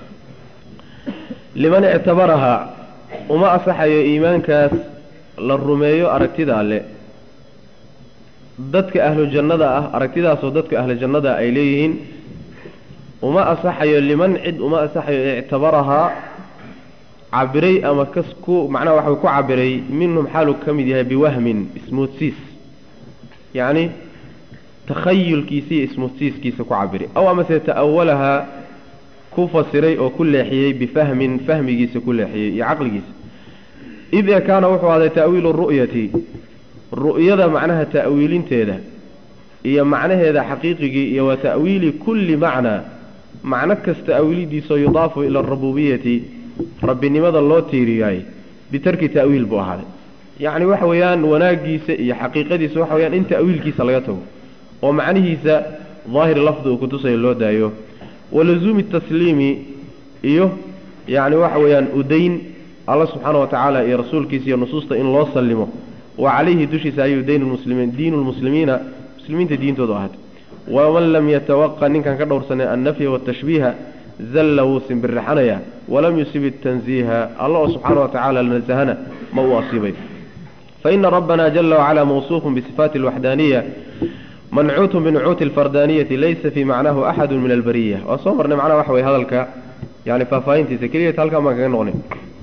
liman ictabarahaa uma asaxayo iimaankaas la rumeeyo aragtida alle dadka ahlu jannada ah aragtidaasoo dadka ahlu jannada ay leeyihiin uma asaxayo liman cid uma asaxayo ictabarahaa cabiray ama kas ku macnaha waxa ku cabiray minhum xaaluu ka mid yahay biwahmin ismoodsiis yacni takhayulkiisa iyo ismoodsiiskiisa ku cabiray aw amase ta'awalahaa ku fasiray oo ku leexiyey bifahmin fahmigiisa ku leexiyey iyo caqligiisa id ee kaana wuxuu ahday ta'wiilu ru'yati ru'yada macnaha ta'wiilinteeda iyo macnaheeda xaqiiqigii iyo wa ta'wiili kulli macnaa macno kasta awiilidiisoo yudaafu ila arububiyati rabbinimada loo tiiriyaay bitarki ta'wiil buu ahaaday yacni waxa weeyaan wanaaggiisa iyo xaqiiqadiisa waxa weyaan in ta'wiilkiisa laga tago oo macnihiisa daahir lafdi uu kutusayo loo daayo walazuumi tasliimi iyo yacni waxa weeyaan udayn alla subxaana wa tacaala iyo rasuulkiisa iyo nusuusta in loo sallimo wa calayhi dushiisa ayuu dayn lmuslimiin diinu lmuslimiina muslimiinta diintoodu ahaatay waman lam yatawaqa ninkan ka dhowrsanay annafya watashbiiha zalla wuu simbirixanaya walam yusib itanziiha alla oo subxaana wa tacala nasahana ma uu asiibay faina rabbana jala wacala mawsuufun bisifaati alwaxdaaniya mancuutun binucuuti alfardaaniyati laysa fii macnahu axadu min albariya waa soo marnay macnaha waxa weye hadalka yani faahfaahintiisa keliyat halkaan baan kaga noqnay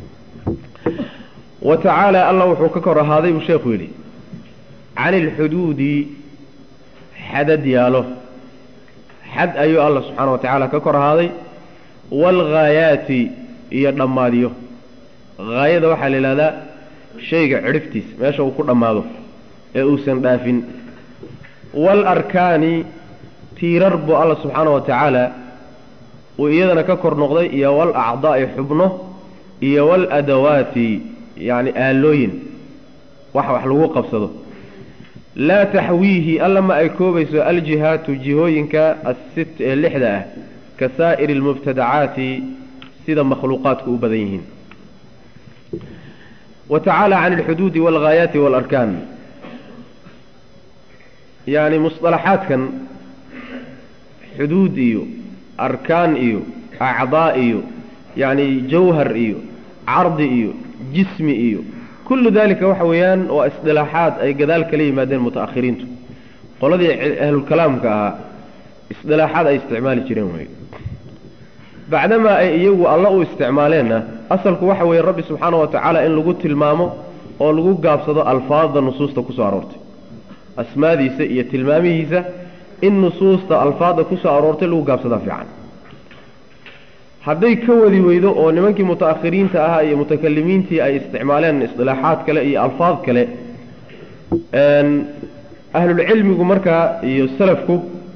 wa tacaala alla wuxuu ka kor ahaaday buu sheekhu yidhi can ilxuduudi xadad yaalo xad ayuu alla subxaana wa tacaala ka kor ahaaday waalghaayaati iyo dhammaadiyo haayada waxaa la yidhahdaa shayga cidhiftiisa meesha uu ku dhammaado ee uusan dhaafin waalarkaani tiirar buu alla subxaana wa tacaala uu iyadana ka kor noqday iyo walacdaa'i xubno iyo waladawaati yacni aalooyin wax wax lagu qabsado laa taxwiihi alla ma ay koobayso aljihaatu jihooyinka assit ee lixda ah ka saa'iri almubtadacaati sida makhluuqaadku u badan yihiin wa tacaala can alxuduudi waalghaayaati waalarkaan yacni musطalaxaadkan xuduud iyo arkaan iyo acdaa iyo yacni jawhar iyo cardi iyo jismi iyo kullu dalika waxa weeyaan waa isdilaaxaad ay gadaal kala yimaadeen muta'akhiriintu qoladii ahlulkalaamka ahaa isdilaaxaad ay isticmaali jireen wey bacdamaa ay iyagu alla u isticmaaleenna asalku waxa weeye rabbi subxaana wa tacaala in lagu tilmaamo oo lagu gaabsado alfaadda nusuusta kusoo aroortay asmaadiisa iyo tilmaamihiisa in nusuusta alfaadda kusoo aroortay lagu gaabsadaa fiican hadday ka wadi weydo oo nimankii muta'akhiriinta ahaa iyo mutakalimiintii ay isticmaaleen isdilaaxaad kale iyo alfaad kale ahlulcilmigu markaa iyo salafku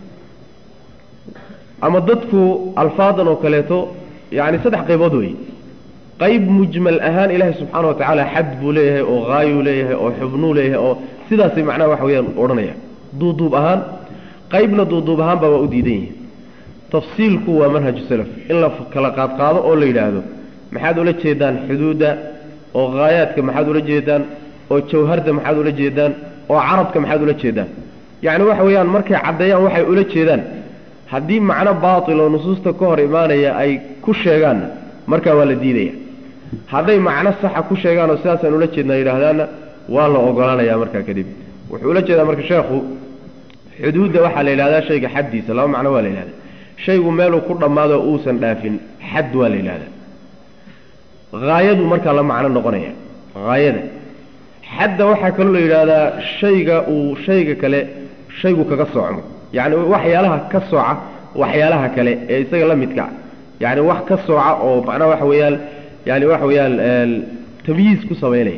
ama dadku alfaadan oo kaleeto yacni saddex qaybood wey qayb mujmal ahaan ilaahay subxaana wa tacaala xad buu leeyahay oo haayuu leeyahay oo xubnuu leeyahay oo sidaasay macnaha waxa weyaan odhanaya duuduub ahaan qaybna duuduub ahaanba waa u diidan yihin tafsiilku waa manhaju salaf in la kala qaadqaado oo la yidhaahdo maxaad ula jeedaan xuduudda oo haayaadka maxaad ula jeedaan oo jawharda maxaad ula jeedaan oo carabka maxaad ula jeedaan yacni waxa weeyaan markay caddeeyaan waxay ula jeedaan haddii macno baatil oo nusuusta ka hor imaanaya ay ku sheegaanna markaa waa la diidaya hadday macno saxa ku sheegaan oo sidaasaan ula jeednaa yidhaahdaanna waa la ogolaanayaa markaa kadib wuxuu ula jeedaa marka sheekhu xuduudda waxaa la yidhahdaa shayga xaddiisa laba macno waa la yidhahdaa shaygu meeluu ku dhammaado uusan dhaafin xad waa la yidhahdaa haayadu markaa la macno noqonaya haayada xadda waxaa kaloo la yidhaahdaa shayga uu shayga kale shaygu kaga soocmo yacni waxyaalaha ka sooca waxyaalaha kale ee isaga la midka yacni wax ka sooca oo macnaha waxa weeyaan yani waxa weeyaan tamyiis ku samaynaya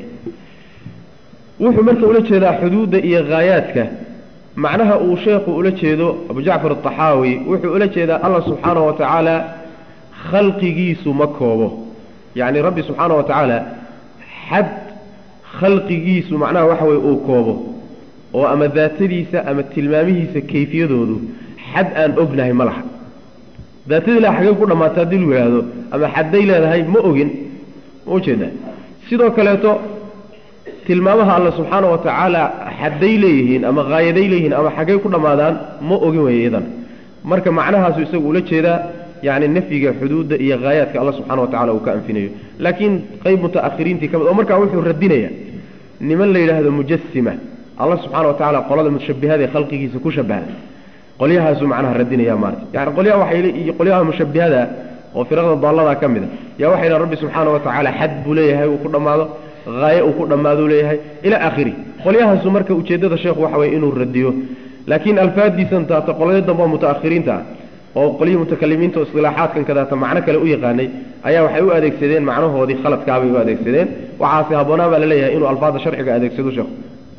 wuxuu marka ula jeedaa xuduudda iyo haayaadka macnaha uu sheekhu ula jeedo abu jacfar ataxaawi wuxuu ula jeedaa allah subxaana wa tacaala khalqigiisu ma koobo yacni rabbi subxaana wa tacaala xad khalqigiisu macnaha waxa weye uu koobo oo ama daatadiisa ama tilmaamihiisa kayfiyadoodu xad aan ognahay ma laha daatadii la xagee ku dhammaata haddii lu yidhaahdo ama xadday leedahay ma ogin ma ujeedaa sidoo kaleeto tilmaamaha alla subxaana wa tacaala xadday leeyihiin ama haayaday leeyihiin ama xaggay ku dhammaadaan ma ogin weeye iyadan marka macnahaasu isagu ula jeedaa yacni nafyiga xuduudda iyo haayaadka alla subxana wa tacala uu ka anfinayo laakiin qayb muta'akhiriintii ka mid oo markaa wuxuu radinaya niman la yidhaahdo mujasima alla subxana wa tacala qolada mushabihada ee khalqigiisa ku shabahda qolyahaasuu macnaha radinaya maarata yani qolyaha waxay iyo qolyaha mushabihada oo firaqda daallada ka mid a yaa waxay dhahan rabbi subxaana wa tacaala xad buu leeyahay uu ku dhammaado haaye uu ku dhammaaduu leeyahay ilaa aakhiri qolyahaasu marka ujeeddada sheekhu waxa weye inuu radiyo laakiin alfaadiisan taata qolyo dambe oo muta'akhiriinta ah oo qolyihii mutakalimiinta oo istilaaxaadkan kadaata macno kale u yaqaanay ayaa waxay u adeegsadeen macnahoodii khaladkaabay u adeegsadeen waxaase habboonaa baa la leeyahay inuu alfaadda sharciga adeegsado sheekhu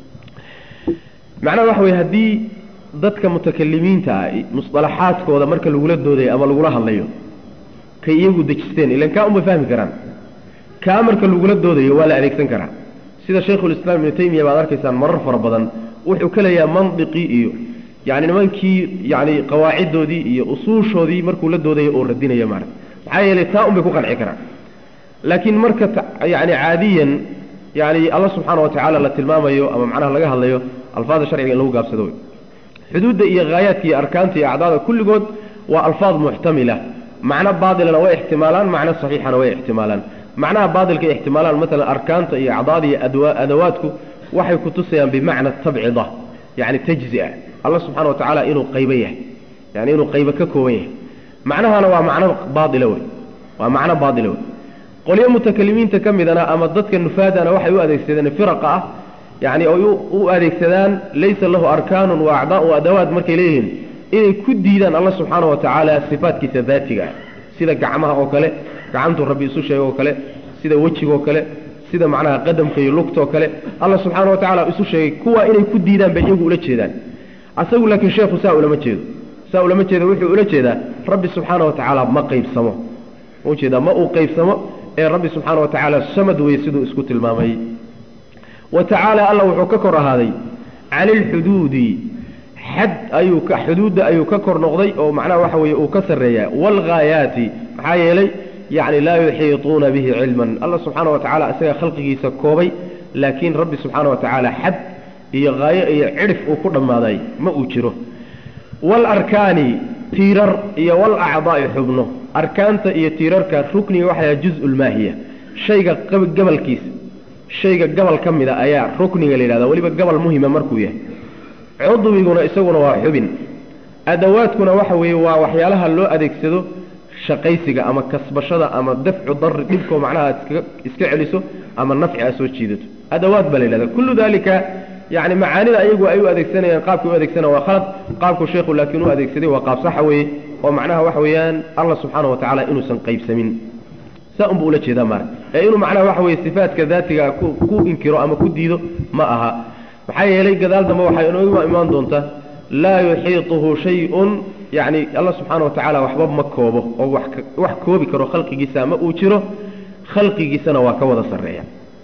macnaha waxa weye haddii dadka mutakalimiinta ah musطalaxaadkooda marka lagula doodayo ama lagula hadlayo kay iyagu dejisteen ilan kaa unbay fahmi karaan kaa marka lagula doodayo waa la adeegsan karaa sida shaykhulislaam ibnu taymiya baad arkaysaan marar fara badan wuxuu ka leeyahay mandiqii iyo yani nimankii yani qawaaciddoodii iyo usuushoodii markuu la doodayo oo radinaya maarata maxaa yeelay taa un bay ku qanci karaan laakiin marka yani caadiyan yani alla subxaana wa tacaala la tilmaamayo ama macnaha laga hadlayo alfaada sharciga in lagu gaabsado wey xuduudda iyo haayaadka iyo arkaanta iyo acdaada kulligood waa alfaad muxtamila macno baatilana way ixtimaalaan macno saxiixana way ixtimaalaan macnaha baatilka ay ixtimaalaan maalan arkaanta iyo acdaada iyo adawaadku waxay ku tusayaan bimacna tabcida yani tajzia alla subxana wa tacaala inuu qaybo yahay yani inuu qaybo ka kooban yahay macnahana waa macno baaila wey waa macno baaila wey qolyo mutakalimiinta ka midana ama dadka nufaadana waxay u adeegsadeen firaqa ah yani ay u adeegsadaan laysa lahu arkaanun wa acdaa u adawaad markay leeyihiin inay ku diidaan alla subxaana wa tacaala sifaatkiisa daatiga ah sida gacmaha oo kale gacantuu rabbi isu sheega oo kale sida wejigaoo kale sida macnaha qadamka iyo lugta oo kale alla subxaana wa tacala isu sheegay kuwaa inay ku diidaan bay iyagu ula jeedaan asagu laakiin sheekhu saa ulama jeedo saa ulama jeedo wuxuu ula jeedaa rabbi subxaana wa tacaala ma qaybsamo ujeedaa ma uu qaybsamo ee rabbi subxaana wa tacaala samad weye siduu isku tilmaamay wa tacaala alla wuxuu ka kor ahaaday cani ilxuduudi xad ayuu ka xuduudda ayuu ka kor noqday oo macnaha waxa weeye uu ka sarreeyaa waalghaayaati maxaa yeelay yacni laa yuxiituuna bihi cilman alla subxaana wa tacala isaga khalqigiisa koobay laakiin rabbi subxaana wa tacaala xad iyo haayo iyo cidhif uu ku dhammaaday ma uu jiro waalarkaani tiirar iyo walacdaa'i xubno arkaanta iyo tiirarka rukniga waxaa juz-ulmaahiya shayga gabalkiisa shayga gabal ka mida ayaa rukniga la yidhahda weliba gabal muhima markuu yahay cudwiguna isaguna waa xubin adawaadkuna waxa weeye waa waxyaalaha loo adeegsado shaqaysiga ama kasbashada ama dafcu dari dhibkoo macnaha iska iska celiso ama nafci a soo jiidato adawaad baa la yidhahda kullu dalika yani macaanida ayagu ay u adeegsanayaan qaabkay u adeegsanaya waa khalad qaabku sheekhu laakiin u adeegsaday waa qaab saxa weeye oo macnaha waxa weeyaan allah subxaana wa tacaala inuusan qaybsamin saa unba ula jeedaa maara ee inuu macnaha waxa weye sifaatka daatiga ku ku inkiro ama ku diido ma aha maxaa yeelay gadaal dambe waxay inooga imaan doontaa laa yuxiituhu shay-un yacni alla subxaana wa tacaala waxba ma koobo oo wax wax koobi karo khalqigiisa ma uu jiro khalqigiisana waa ka wada sarreeya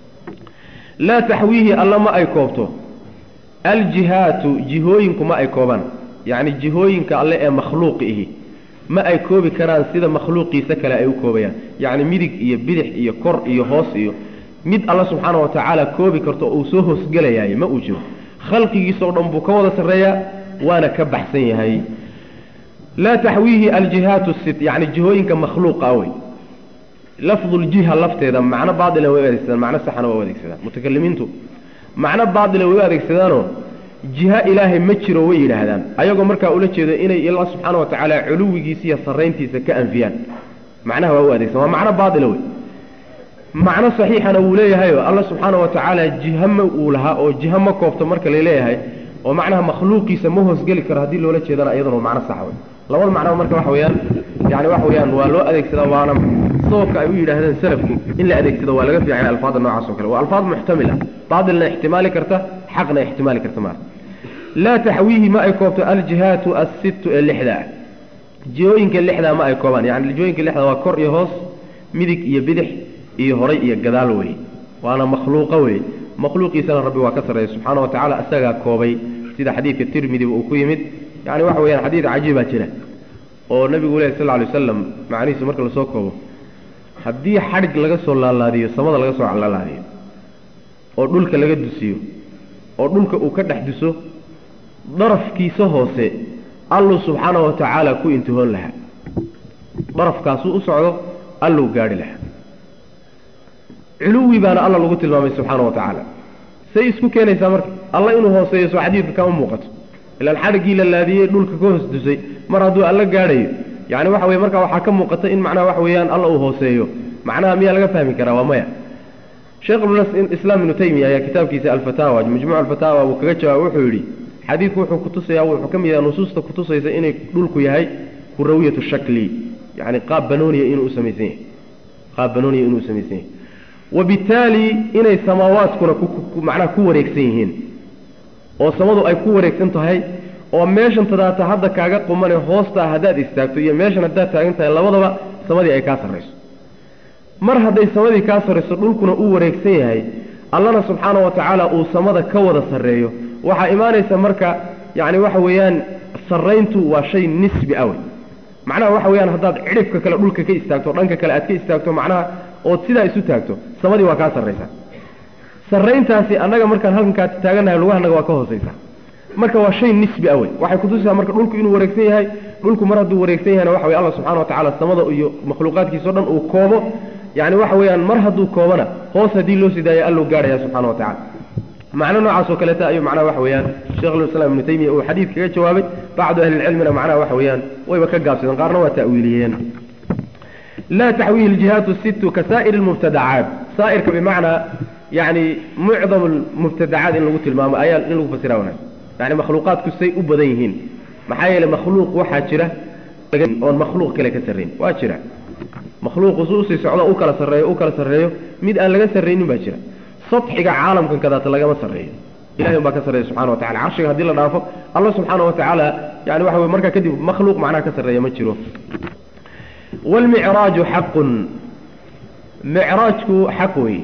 laa taxwiihi alla ma ay koobto aljihaatu jihooyinku ma ay koobaan yacni jihooyinka alle ee makhluuqi ihi ma ay koobi karaan sida makhluuqiisa kale ay u koobayaan yacni midig iyo bidix iyo kor iyo hoos iyo mid alla subxaana wa tacaala koobi karto uu soo hoosgelayaay ma uu jiro khalqigiisa oo dhan buu ka wada sarreeyaa waana ka baxsan yahay laa taxwiihi aljihaatu sit yacni jihooyinka makhluuqa wey lafduljiha lafteeda macno baatila way u adeegsadaan macno saxana waa u adeegsadaan mutakalimiintu macno baatila way u adeegsadaanoo jiha ilaahay ma jiro way yidhaahdaan ayagoo markaa ula jeedo inay ilaa subxaana wa tacaala culuwigiisa iyo sarrayntiisa ka anfiyaan macnaha waa u adeegsan waa macno baatila wey macno saxiixana wuu leeyahayo alla subxaana wa tacaala jiha ma uu lahaa oo jiha ma koobto marka laleeyahay oo macnaha makhluuqiisa ma hoosgeli karo haddii loola jeedana iyaduna macno sax wey labada macnaba marka waxa weeyaan yani waxa weeyaan waa loo adeegsadaa waana sababka ay u yidhaahdeen salafku in la adeegsado waa laga fiican alfaada noocaas o kale waa alfaad muxtamila baatilna ixtimaali karta xaqna ixtimaali karta maa laa taxwiihi ma ay koobto aljihaatu assittu ee lixda ah jihooyinka lixdaa ma ay koobaan yani jihooyinka lixdaa waa kor iyo hoos midig iyo bidix iyo horay iyo gadaal wey waana makhluuqa wey makhluuqiisana rabbi waa ka sarreeya subxaana wa tacala isagaa koobay sida xadiidka tirmidiba uu ku yimid yani waxa weyaan xadiid cajiibaa jira oo nabigu lehy sal ly waslam macnihiisu marka lasoo koobo haddii xadhig laga soo laalaadiyo samada laga soo laalaadiyo oo dhulka laga dusiyo oo dhulka uu ka dhex duso darafkiisa hoose alluu subxaana wa tacaala ku intihoon lahaa darafkaasuu u socdo alluu gaadhi lahaa culuwi baana alla lagu tilmaamay subxaana wa tacaala say isku keenaysaa marka alla inuu hooseeyo soo xadiidka kama muuqato ilaan xadhiggii la laadiyey dhulka ka hoos dusay mar hadduu alla gaadhayo yani waxa weye markaa waxaa ka muuqata in macnaha waxa weeyaan alla uu hooseeyo macnaha miyaa laga fahmi karaa waa maya sheekh islaam ibnu taymiya ayaa kitaabkiisa alfataawa majmuuc alfataawa uu kaga jawaaba wuxuu yidhi xadiidku wuxuu kutusaya wuxuu ka mid yaha nusuusta kutusaysa inay dhulku yahay kurawiyatu shakli yani qaab banooniya inuu usamaysan yahay qaab banooniya inuu usamaysan yahay wabittaali inay samaawaadkuna macnaha ku wareegsan yihiin oo samadu ay ku wareegsan tahay oo meeshan tadaata hadda kaaga qumane hoostaa haddaad istaagto iyo meeshan haddaad taagan tahay labadaba samadii ay kaa sarrayso mar hadday samadii kaa sarrayso dhulkuna uu wareegsan yahay allana subxaana wa tacaala uu samada ka wada sarreeyo waxaa imaanaysa marka yacni waxa weeyaan sarrayntu waa shay nisbi awey macnaha waxa weeyaan haddaad cidhifka kale dhulka ka istaagto dhanka kale aad ka istaagto macnaha ood sidaa isu taagto samadii waa kaa sarraysaa sarrayntaasi annaga markaan halkankaa taagannahay lugahanaga waa ka hoosaysaa marka waa shay nisbi awey waxay kutusisaa marka dhulku inuu wareegsan yahay dhulku mar hadduu wareegsan yahayna waxa weye allah subxana wa tacala samada iyo makhluuqaadkiisao dhan uu koobo yacni waxa weeyaan mar hadduu koobana hoos haddii loo sidaayo alluu gaadhaya subxana wa tacala macno noocaas oo kaleeta ayuu macnaha waxa weeyaan sheikhulislaam ibnu taymiya uu xadiid kaga jawaabay bacdu ahlilcilmina macnaha waxa weeyaan wayba ka gaabsadeen qaarna waa ta'wiiliyeen laa taxwiihi ljihaatu sittu ka saa'ir lmubtadacaat saa'irka bimacnaa yani mucdam lmubtadacaat in lagu tilmaamo ayaa in lagu fasira wanaag yani makhluuqaadku say u badan yihiin maxaa yeeley makhluuq waxaa jira oon makhluuq kale ka sarrayn waa jira makhluuqu su usii socdo u kala sarreeyo u kala sarreeyo mid aan laga sarraynin baa jira sadxiga caalamkan kadaata lagama sarreeyo ilahay un baa ka sarreeya subxana wa tacala carshiga haddii la dhaafo alla subxaana wa tacaala yani waxa wey markaa kadib makhluuq macnaha ka sarreeya ma jiro waalmicraaju xaqun micraajku xaq wey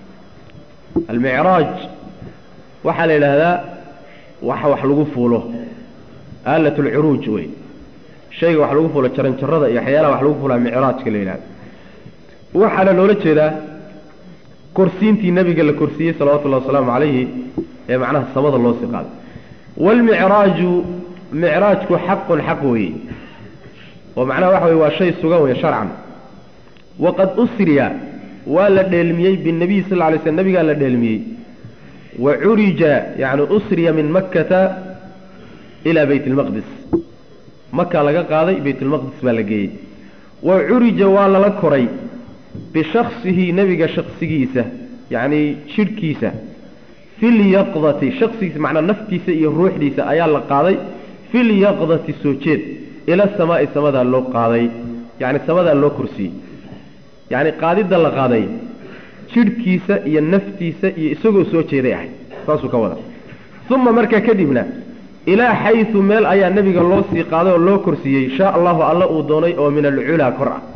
almicraaj waxaa la yidhaahdaa waxa wax lagu fuulo aalat lcuruuj wey shayga wax lagu fuulo jaranjarada iyo waxyaalaha wax lagu fuulaa micraajka la yidhahda waxaana loola jeedaa korsiintii nabiga la korsiiyey salawatullahi wasalaamu calayhi ee macnaha samada loo sii qaaday waalmicraaju micraajku xaqun xaq weeye oo macnaha waxa weye waa shay sugan wey sharcan waqad usriya waa la dheelmiyey binabiy sal lla lay slm nabigaa la dheelmiyey wa curija yani usriya min makkata ilaa bayt lmaqdis makaa laga qaaday baytlmaqdis baa la geeyey wa curija waa lala koray bishaksihi nebiga shaksigiisa yacni jidhkiisa filyaqdati shaksigiisa macnaa naftiisa iyo ruuxdiisa ayaa la qaaday filyaqdati soo jeed ila samaa'i samadaa loo qaaday yacni samadaa loo korsiiyey yacni qaadidda la qaaday jidhkiisa iyo naftiisa iyo isagoo soo jeeday ahay saasuu ka wada uma markaa kadibna ilaa xaysu meel ayaa nebiga loo sii qaaday oo loo korsiiyey shaa allahu alla uu doonay oo min alculaa kor ah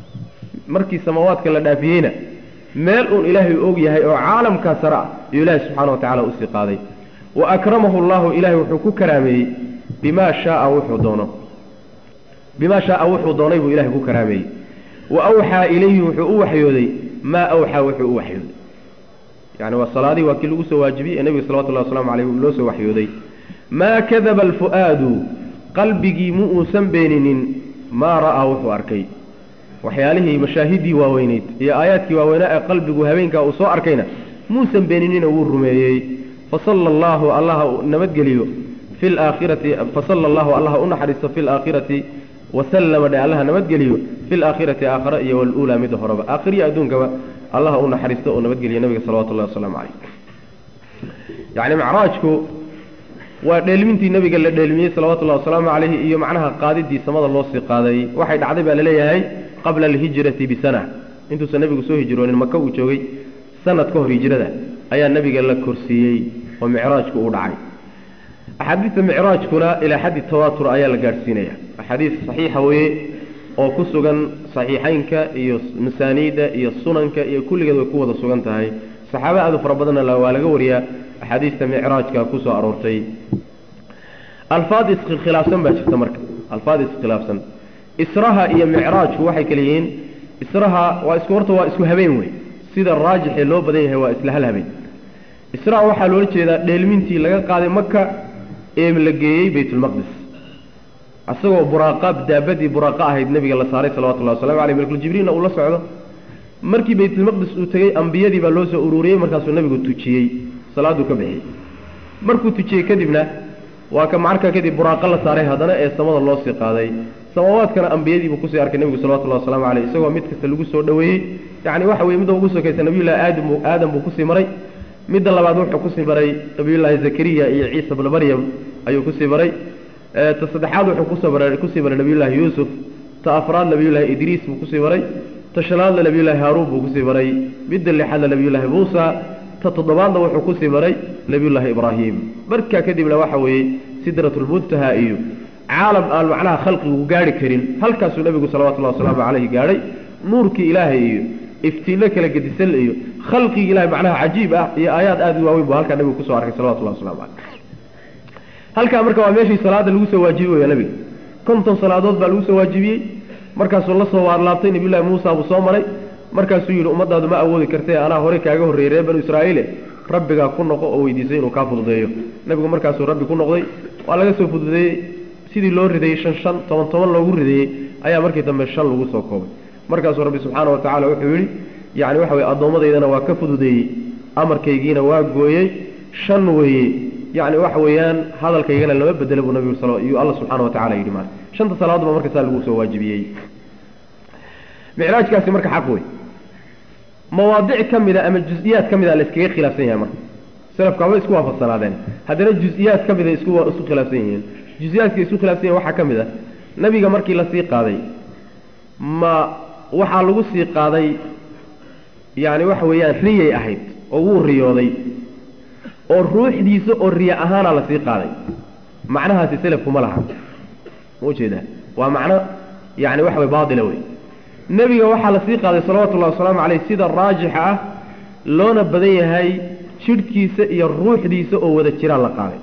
markii samaawaadka la dhaafiyeyna meel uun ilaahay og yahay oo caalamkaa sare ah iyuu ilaahay subxaana wa tacala usii qaaday wa akramahu llahu ilaahay wuxuu ku karaameeyey bimaa shaaa wuxuu doono bimaa shaaa wuxuu doonay buu ilahay ku karaameeyey wa awxaa ilayhi wuxuu u waxyooday maa awxaa wuxuu u waxyooday yani waa salaadii waa kii lagu soo waajibiyey ee nebiga salawatullahi waslamu calayh loo soo waxyooday maa kadaba alfu'aadu qalbigii mu uusan beeninin maa ra'aa wuxuu arkay waxyaalihii mashaahidii waaweyneyd iyo aayaadkii waaweynaa ee qalbigu habeenkaa uu soo arkayna muusan beeninina wuu rumeeyey fasala allahu allaha nabadgeliyo fi laakhirati fasala allahu allaha u naxariisto fi laakhirati wasallama dhe allaha nabadgeliyo fi laakhirati aakhara iyo waluulaa midda horeba aakhiriya adduunkaba allaha u naxariisto oo nabadgeliyo nabiga salawatu llahi wasalaamu calayh yacni macraajku waa dheelmintii nabiga la dheelmiyey salawatullahi wasalaamu calayhi iyo macnaha qaadidii samada loo sii qaaday waxay dhacday baa laleeyahay qabla alhijrati bisana intuusan nebigu soo hijroonin maka uu joogay sanad ka hor hijrada ayaa nebiga la korsiiyey oo micraajku uu dhacay axaadiista micraajkuna ilaa xaddi tawaatur ayaa la gaadhsiinaya axaadiis saxiixa weye oo ku sugan saxiixaynka iyo masaaniida iyo sunanka iyo kulligeed way ku wada sugan tahay saxaaba aad u fara badanna waa laga wariyaa axaadiista micraajka ku soo aroortay alfaad iskhilaafsan baa jirta marka alfaad iskhilaafsan israha iyo micraajku waxay kale yihiin israha waa isku horta waa isku habeen wey sida raajixee loo badan yahay waa isla hal habeen israha waxaa loola jeedaa dheelmintii laga qaaday maka ee la geeyey baytulmaqdis isagoo buraaqa daabadii buraaqa ahayd nebiga la saaray salawatullahi wasalamu aleyh malkuljibriilna uu la socdo markii baytulmaqdis uu tegey ambiyadii baa loo soo ururiyey markaasuu nebigu tujiyey salaaduu ka bixiyey markuu tujiyey kadibna waa ka markaa kadib buraaqa la saaray haddana ee samada loo sii qaaday samaawaadkana ambiyadiibuu kusii arkay nebigu salawatullahi waslamu caleyh isagoo mid kasta lagu soo dhoweeyey yacni waxa weye midda ugu sokaysa nabiyullahi aadam aadam buu kusii maray midda labaad wuxuu kusii maray nabiyullaahi zakariya iyo ciisa bna maryam ayuu kusii maray ta saddexaad wuxuu kusoo maray kusii maray nabiyullaahi yuusuf ta afraad nabiyullaahi idriis buu kusii maray ta shanaadna nabiyullaahi haaruun buu kusii maray midda lixaadna nabiyullaahi muusa ta toddobaadna wuxuu kusii maray nabiyullaahi ibraahim markaa kadibna waxa weeye sidratulmuntaha iyo caalam aan macnaha khalqigu gaari karin halkaasuu nebigu salawatullahi wasalaamu caleyhi gaadhay nuurkii ilaahay iyo iftiinno kala gedisan iyo khalqigi ilahi macnaha cajiib ah iyo aayaad aada u waaweyn buu halkaa nabigu kusoo arkay salawatullahi waslamu caleyh halkaa marka waa meeshii salaada lagu soo waajibi waya nabiga konton salaadood baa lagu soo waajibiyey markaasuu la soo waarlaabtay nabiyullahi muusa buu soo maray markaasuu yidhi ummadaadu ma awoodi kartee anaa horey kaaga horreeyey reer banu israa'iile rabbigaa ku noqo oo weydiisay inuu kaa fududeeyo nabigu markaasuu rabbi ku noqday waa laga soo fududeeyey sidii loo ridayey shan shan toban toban loogu rideeyey ayaa markii dambe shan lagu soo koobay markaasuu rabbi subxaana wa tacala wuxuu yidhi yacni waxa weye addoommadaydana waa ka fududeeyey amarkaygiina waa gooyey shan weeye yacni waxa weeyaan hadalkaygana lama bedelo buu nabigu sal iyuu alla subxana wa tacala yidhi maarka shanta salaadood baa marka saa lagu soo waajibiyey micraajkaasi marka xaq wey mawaadic ka mida ama jus-iyaad ka mida la iskaga khilaafsan yahay marka selafka haba isku waafaqsanaadeen haddana jus-iyaad ka mida isku isku khilaafsan yihiin jus-iyaadka isku khilaafsan yahin waxaa ka mid a nabiga markii la sii qaaday ma waxaa lagu sii qaaday yacni waxa weeyaan riyay ahayd oo wuu riyooday oo ruuxdiisa oo riya ahaana la sii qaaday macnahaasi selafku ma laha ma ujeedaa waa macno yacni waxa way baatila wey nebiga waxaa la sii qaaday salawatullahi wasalaamu caleyh sida raajixa ah loona badan yahay jidhkiisa iyo ruuxdiisa oo wada jiraan la qaaday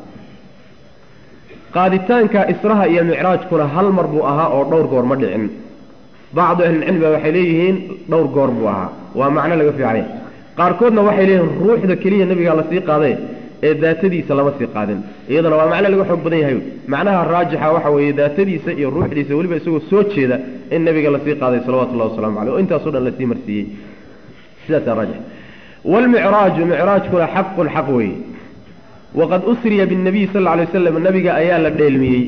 qaaditaanka israha iyo micraajkuna hal mar buu ahaa oo dhowr goor ma dhicin bacdu ahlilcilmi ba waxay leeyihiin dhowr goor buu ahaa waa macno laga fiicanya qaarkoodna waxay leeyihiin ruuxda keliya nebigaa la sii qaaday ee daatadiisa lama sii qaadin iyadana waa macno laga xoog badan yahay macnaha raajixa waxa weeye daatadiisa iyo ruuxdiisa weliba isagoo soo jeeda in nabiga lasii qaaday salawatullahi waslamu caleyh oo intaasoo dhan lasii marsiiyey sidaasaa raajix waalmicraaju micraajkuna xaqun xaq weeye waqad usriya binnabiy sal lla alay waslam nabiga ayaa la dheelmiyey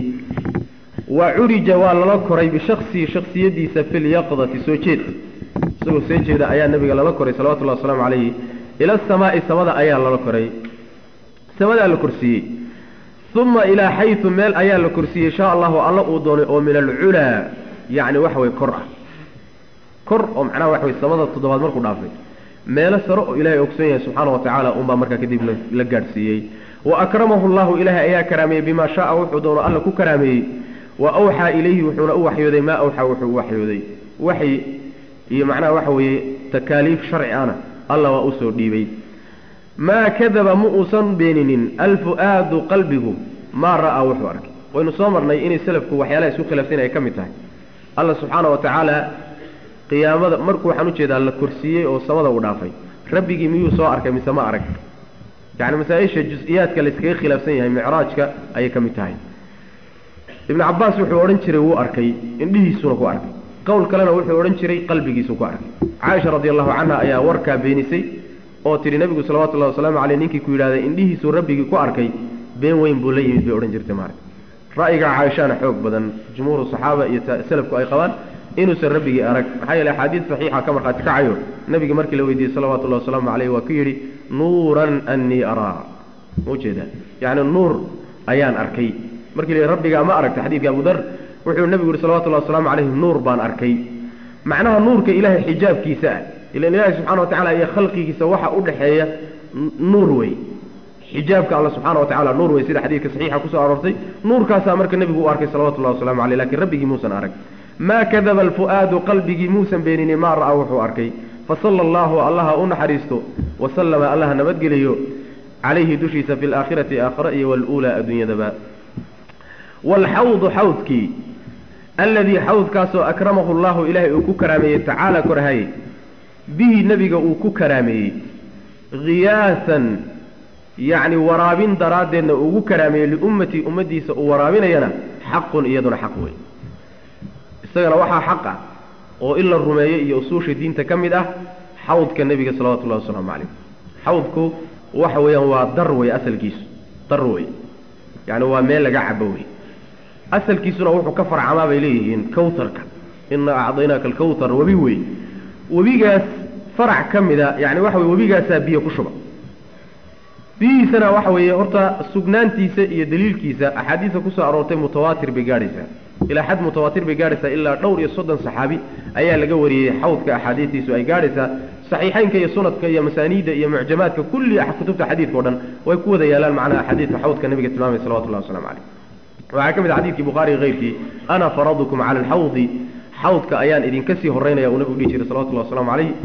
wa curija waa lala koray bishaksihi shaksiyadiisa fi lyaqdati soo jeed isagoo soo jeeda ayaa nabiga lala koray salawatullahi wasalaamu calayhi ila asamaai samada ayaa lala koray samadaa la korsiiyey uma ilaa xayu meel ayaa la korsiiyey insha allahu alla uu doonay oo min alculaa yacni waxa weye kor ah kor oo macnaha waxa weye samada toddobaad markuu dhaafay meelo sare oo ilaahay ogson yahay subxaana wa tacaala unbaa markaa kadib la gaadhsiiyey wa akramahu llahu ilaahay ayaa karaameeyey bimaa shaaa wuxuu doono alla ku karaameeyey wa awxaa ilayhi wuxuuna u waxyooday maa awxaa wuxuu u waxyooday waxyi iyo macnaha waxa weeye takaaliif sharci ana alla waa usoo dhiibay maa kadaba ma uusan beeninin alfu-aadu qalbigu maa ra'aa wuxuu arkay waynu soo marnay inay selafku waxyaalaha isku khilaafsan ay ka mid tahay alla subxaana wa tacaala qiyaamada markuu waxaan ujeedaa la korsiiyey oo samada u dhaafay rabbigii miyuu soo arkay mise ma arag yacni masaa-isha jus-iyaadka la iskaga khilaafsan yahay micraajka ayay ka mid tahay ibnu cabaas wuxuu odhan jiray wuu arkay indhihiisuna ku arkay qowl kalena wuxuu odhan jiray qalbigiisu ku arkay caaisha radi allahu canha ayaa warkaa beenisay oo tidhi nebigu salawatullahi wasalaamu caleyh ninkii ku yidhahday indhihiisuu rabbigii ku arkay been weyn buu la yimid bay odhan jirtay maarag ra'yiga caaishana xoog badan jumhuuru saxaaba iyo selafku ay qabaan inuusan rabbigii arag maxaa yeele axaadiid saxiixa ka markhaati kacayo nebigi markii la weydiiyey salawatullahi wasalaamu caleyh waa ku yidhi nuuran annii araa ma ujeedaa yacni nuur ayaan arkay markii la yidhi rabbigaa ma aragta xadiidka abu dar wuxuu nebigu yihi salawatullahi wasalaamu caleyhi nuur baan arkay macnaha nuurka ilaahay xijaabkiisa ah ilan ilaahay subxana wa tacala iyo khalqigiisa waxa u dhexeeya nuur wey xijaabka alla subxana wa tacala nuur wey sida xadiidka saxiixa kusoo aroortay nuurkaasaa marka nebigu u arkay salawatullahi wasalamu caleyh lakin rabbigii muusan arag maa kadaba alfu'aadu qalbigii muusan beenini maa ra'aa wuxuu arkay fasala allahu allaha u naxariisto wasalama allaha nabadgeliyo calayhi dushiisa fi laakhirati aakhira iyo waluulaa adduunyadaba waalxawdu xawdkii alladii xawdkaasoo akramahu llahu ilaahay uu ku karaameeyey tacaala korhaye bihi nebiga uu ku karaameeyey khiyaasan yacni waraabin daraaddeedna ugu karaameeyey liummatii ummaddiisa uu waraabinayana xaqun iyaduna xaq wey isagana waxaa xaq ah oo in la rumeeyo iyo usuusha diinta ka mid ah xawdka nebiga salawatullahi wasalaamu calayh xawdku waxa weeyaan waa dar wey asalkiisu dar wey yacni waa meel laga cabo wey asalkiisuna wuxuu ka farcamaa bay leeyihiin kawtarka inaa acdaynaaka alkawtar webi wey webigaas farac ka mida yani waxa weye webigaasaa biyo ku shuba biyihiisana waxa weeye horta sugnaantiisa iyo daliilkiisa axaadiista kusoo aroortay mutawaatir bay gaadhaysaa ilaa xad mutawaatir bay gaadhaysaa ilaa dhowr iyo soddon saxaabi ayaa laga wariyey xawdka axaadiistiisu ay gaadhaysaa saxiixeynka iyo sunadka iyo masaaniidda iyo mucjamaadka kulli kutubta xadiidka o dhan way ku wada yaalaan macnaha xadiidka xawdka nabiga tilmaamay salawatullahi waslamu caleyh waxaa ka mid a xadidkii bukhaariga keyrkii ana faradukum cala alxawdi xawdka ayaan idinka sii horeynaya uu nabigu dhihi jiray salawatullahi waslamu calayh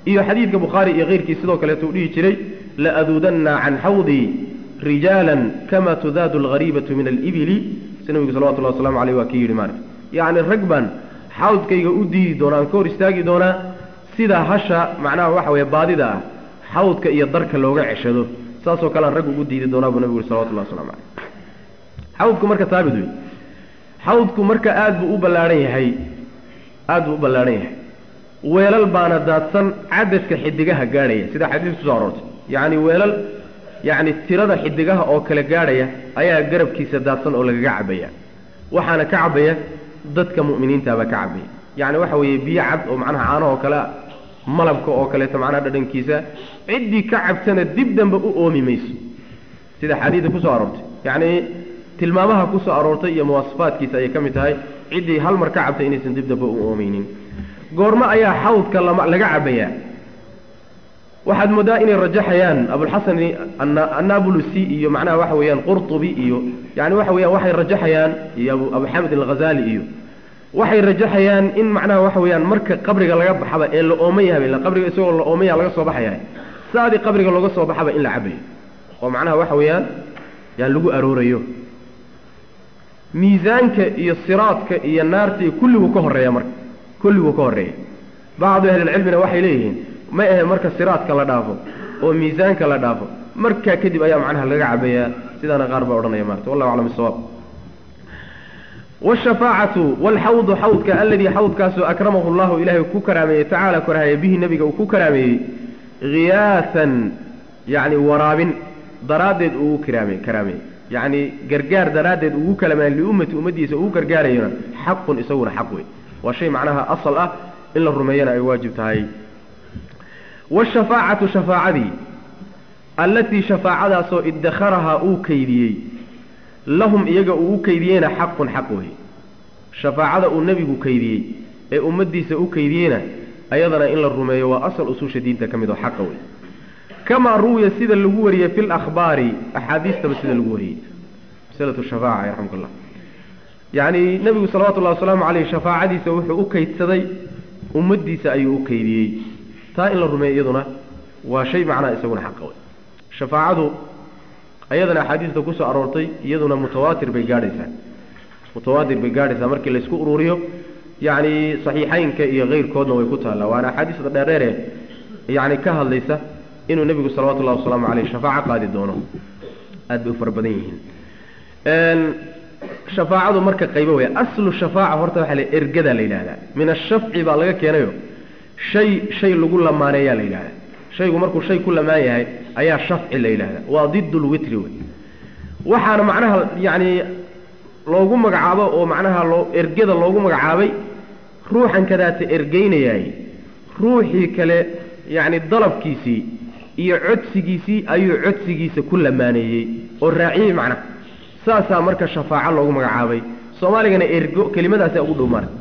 iyo xadiidka bukhaari iyo keyrkii sidoo kaleeto uu dhihi jiray laaduudanna can xawdii rijaalan kama tudaadu alghariibatu min alibili si nabigu salawatullahi waslamu aleyh waa kii yidhi maarka yacni rag baan xawdkayga u diidi doonaa aan ka hor istaagi doonaa sida hasha macnaha waxa weeye baadida ah xawdka iyo darka looga ceshado saasoo kale aan rag ugu diidi doonaa buu nabigu yuri salawatullahi waslamu caleyh xawdku marka taabid wey xawdku marka aada buu u ballaadhan yahay aada buu u ballaadhan yahay weelal baana daadsan cadadka xidigaha gaadhaya sida xadiis kusoo aroortay yacni weelal yacni tirada xidigaha oo kale gaadhaya ayaa garabkiisa daadsan oo lagaga cabaya waxaana ka cabaya dadka mu'miniintaabaa ka cabaya yacni waxa weeye biyo cad oo macnaha caano oo kale malabka oo kaleeto macnaha dhadhankiisa ciddii ka cabtana dib dambe u oomi mayso sida xadiida kusoo aroortay yacni tilmaamaha kusoo aroortay iyo muwaasafaadkiisa ayay ka mid tahay ciddii hal mar ka cabtay inaysan dib dambe u oomeynin goormo ayaa xawdka lama laga cabayaa waxaad moodaa inay rajaxayaan abulxasan annabulusi iyo macnaha waxa weeyaan qurtubi iyo yani waxa weeyaan waxay rajaxayaan iyo abu abu xamid alghazali iyo waxay rajaxayaan in macnaha waxa weeyaan marka qabriga laga baxaba ee la ooman yahay ila qabriga isagoo la ooman yaha laga soo baxaya saadii qabriga looga soo baxaba in la cabayo oo macnaha waxa weeyaan yaan lagu aroorayo miisaanka iyo siraadka iyo naarta iyo kulliguu ka horeeya marka kulliguu ka horeeya bacdu ahlilcilmina waxay leeyihiin ma ahe marka siraadka la dhaafo oo miisaanka la dhaafo markaa kadib ayaa macnaha laga cabayaa sidaana qaar baa odhanaya maarata wallahu aclam bisawaab wshafaacatu walxawdu xawdka aladii xawdkaasoo akramahu llahu ilaahay ku karaameeyey tacaala korahaya bihi nebiga uu ku karaameeyey hiyaasan yacni waraabin daraaddeed uu karaame karaameeyey yacni gargaar daraaddeed ugu kalamaan liummati ummaddiisa uu gargaarayona xaqun isaguna xaq wey waa shay macnaha asal ah in la rumeeyana ay waajib tahay washafaacatu shafaacadii allatii shafaacadaasoo idakharahaa uu kaydiyey lahum iyaga uu u kaydiyeyna xaqun xaq wey shafaacada uu nebigu kaydiyey ee ummaddiisa u kaydiyeyna ayadana in la rumeeyo waa asal usuusha diinta ka mid oo xaqa wey kamaa ruwiya sida lagu wariyey fi lakhbaari axaadiistaba sida lagu wariyey masalatu shafaaca yarxamka llah yacni nebigu salawatullahi wasalaamu caleyh shafaacadiisa wuxuu u kaydsaday ummaddiisa ayuu u kaydiyey taa in la rumeeyo iyaduna waa shay macnaha isaguna xaqa wey shafaacadu ayadana axaadiista kusoo aroortay iyaduna mutawaatir bay gaadhaysaa mutawaatir bay gaadhaysaa markii laysku ururiyo yacni saxiixeynka iyo keyrkoodna way ku taallaa waana axaadiista dheerdheere yacni ka hadlaysa inuu nebigu salawatullahi wasalaamu caleyh shafaaco qaadi doono aad bay u fara badan yihiin shafaacadu marka qaybo wey aslu shafaaca horta waxaa la ergadaa la yidhahdaa min ashafci baa laga keenayo shay shay lagu lamaaneeyaa la yidhahdaa shaygu markuu shay ku lamaan yahay ayaa shafci la yidhahdaa waa did lwitri wey waxaana macnaha yacni loogu magacaabo oo macnaha loo ergada loogu magacaabay ruuxan kadaata ergeynayaay ruuxii kale yacni dalabkiisii iyo codsigiisii ayuu codsigiisa ku lamaaneeyey oo raaciyey macnaha saasaa marka shafaaco loogu magacaabay soomaaligana ergo kelimadaasa ugu dhow maarta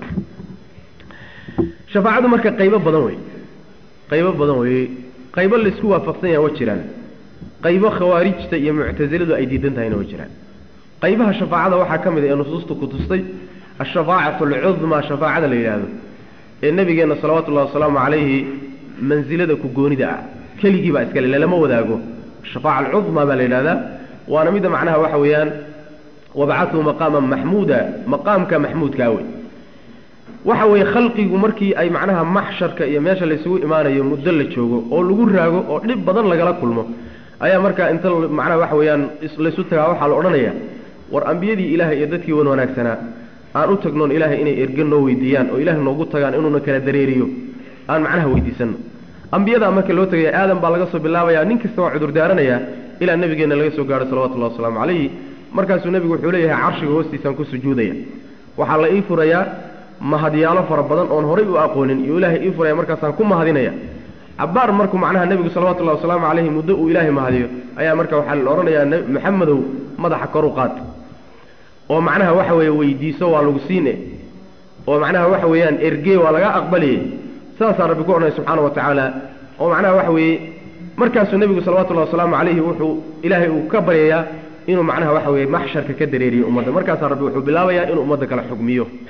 shafaacadu marka qaybo badan wey qaybo badan wey qaybo laisku waafaqsan yaha wa jiraan qaybo khawaarijta iyo muctasiladu ay diidan tahayna wa jiraan qaybaha shafaacada waxaa ka mid a ee nusuusta ku tustay ashafaacatu alcudmaa shafaacada la yidhaahdo ee nebigeenna salawatullahi wasalaamu calayhi mansilada ku goonida ah keligii baa iskale lalama wadaago shafaaca alcudmaa baa la yidhahdaa waana midda macnaha waxa weeyaan wabacathu maqaaman maxmuuda maqaamka maxmuudkaa wey waxa weeye khalqigu markii ay macnaha maxsharka iyo meesha laysugu imaanayo muddo la joogo oo lagu raago oo dhib badan lagala kulmo ayaa markaa inta macnaha waxa weeyaan laysu tagaa waxaa la odhanaya war ambiyadii ilaahay iyo dadkii wan wanaagsanaa aan u tagnoon ilaahay inay erge noo weydiiyaan oo ilahay noogu tagaan inuuna kala dareeriyo aan macnaha weydiisanno ambiyadaa marka loo tegaya aadan baa laga soo bilaabaya nin kasta waa cudur daaranayaa ilaa nabigeenna laga soo gaaro salawatullahi wasalaamu calayhi markaasuu nebigu wuxuu leeyahay carshiga hoostiisaan ku sujuudaya waxaa la ii furayaa mahadyaalo fara badan oon horay u aqoonin iyo ilaahay ii furaya markaasaan ku mahadinaya cabaar markuu macnaha nebigu salawatullahi wasalaamu calayhi muddo uu ilaahay mahadiyo ayaa marka waxaa la odhanayaa maxamedow madaxa kor u qaad oo macnaha waxa weeye weydiiso waa lagu siine oo macnaha waxa weeyaan ergee waa laga aqbaliye saasaa rabbi ku odhanaya subxaana wa tacaala oo macnaha waxa weeye markaasuu nebigu salawatullahi wasalaamu calayhi wuxuu ilaahay uu ka baryayaa inuu macnaha waxa weeye maxsharka ka dareeriyo ummadda markaasaa rabbi wuxuu bilaabayaa inuu ummadda kala xugmiyo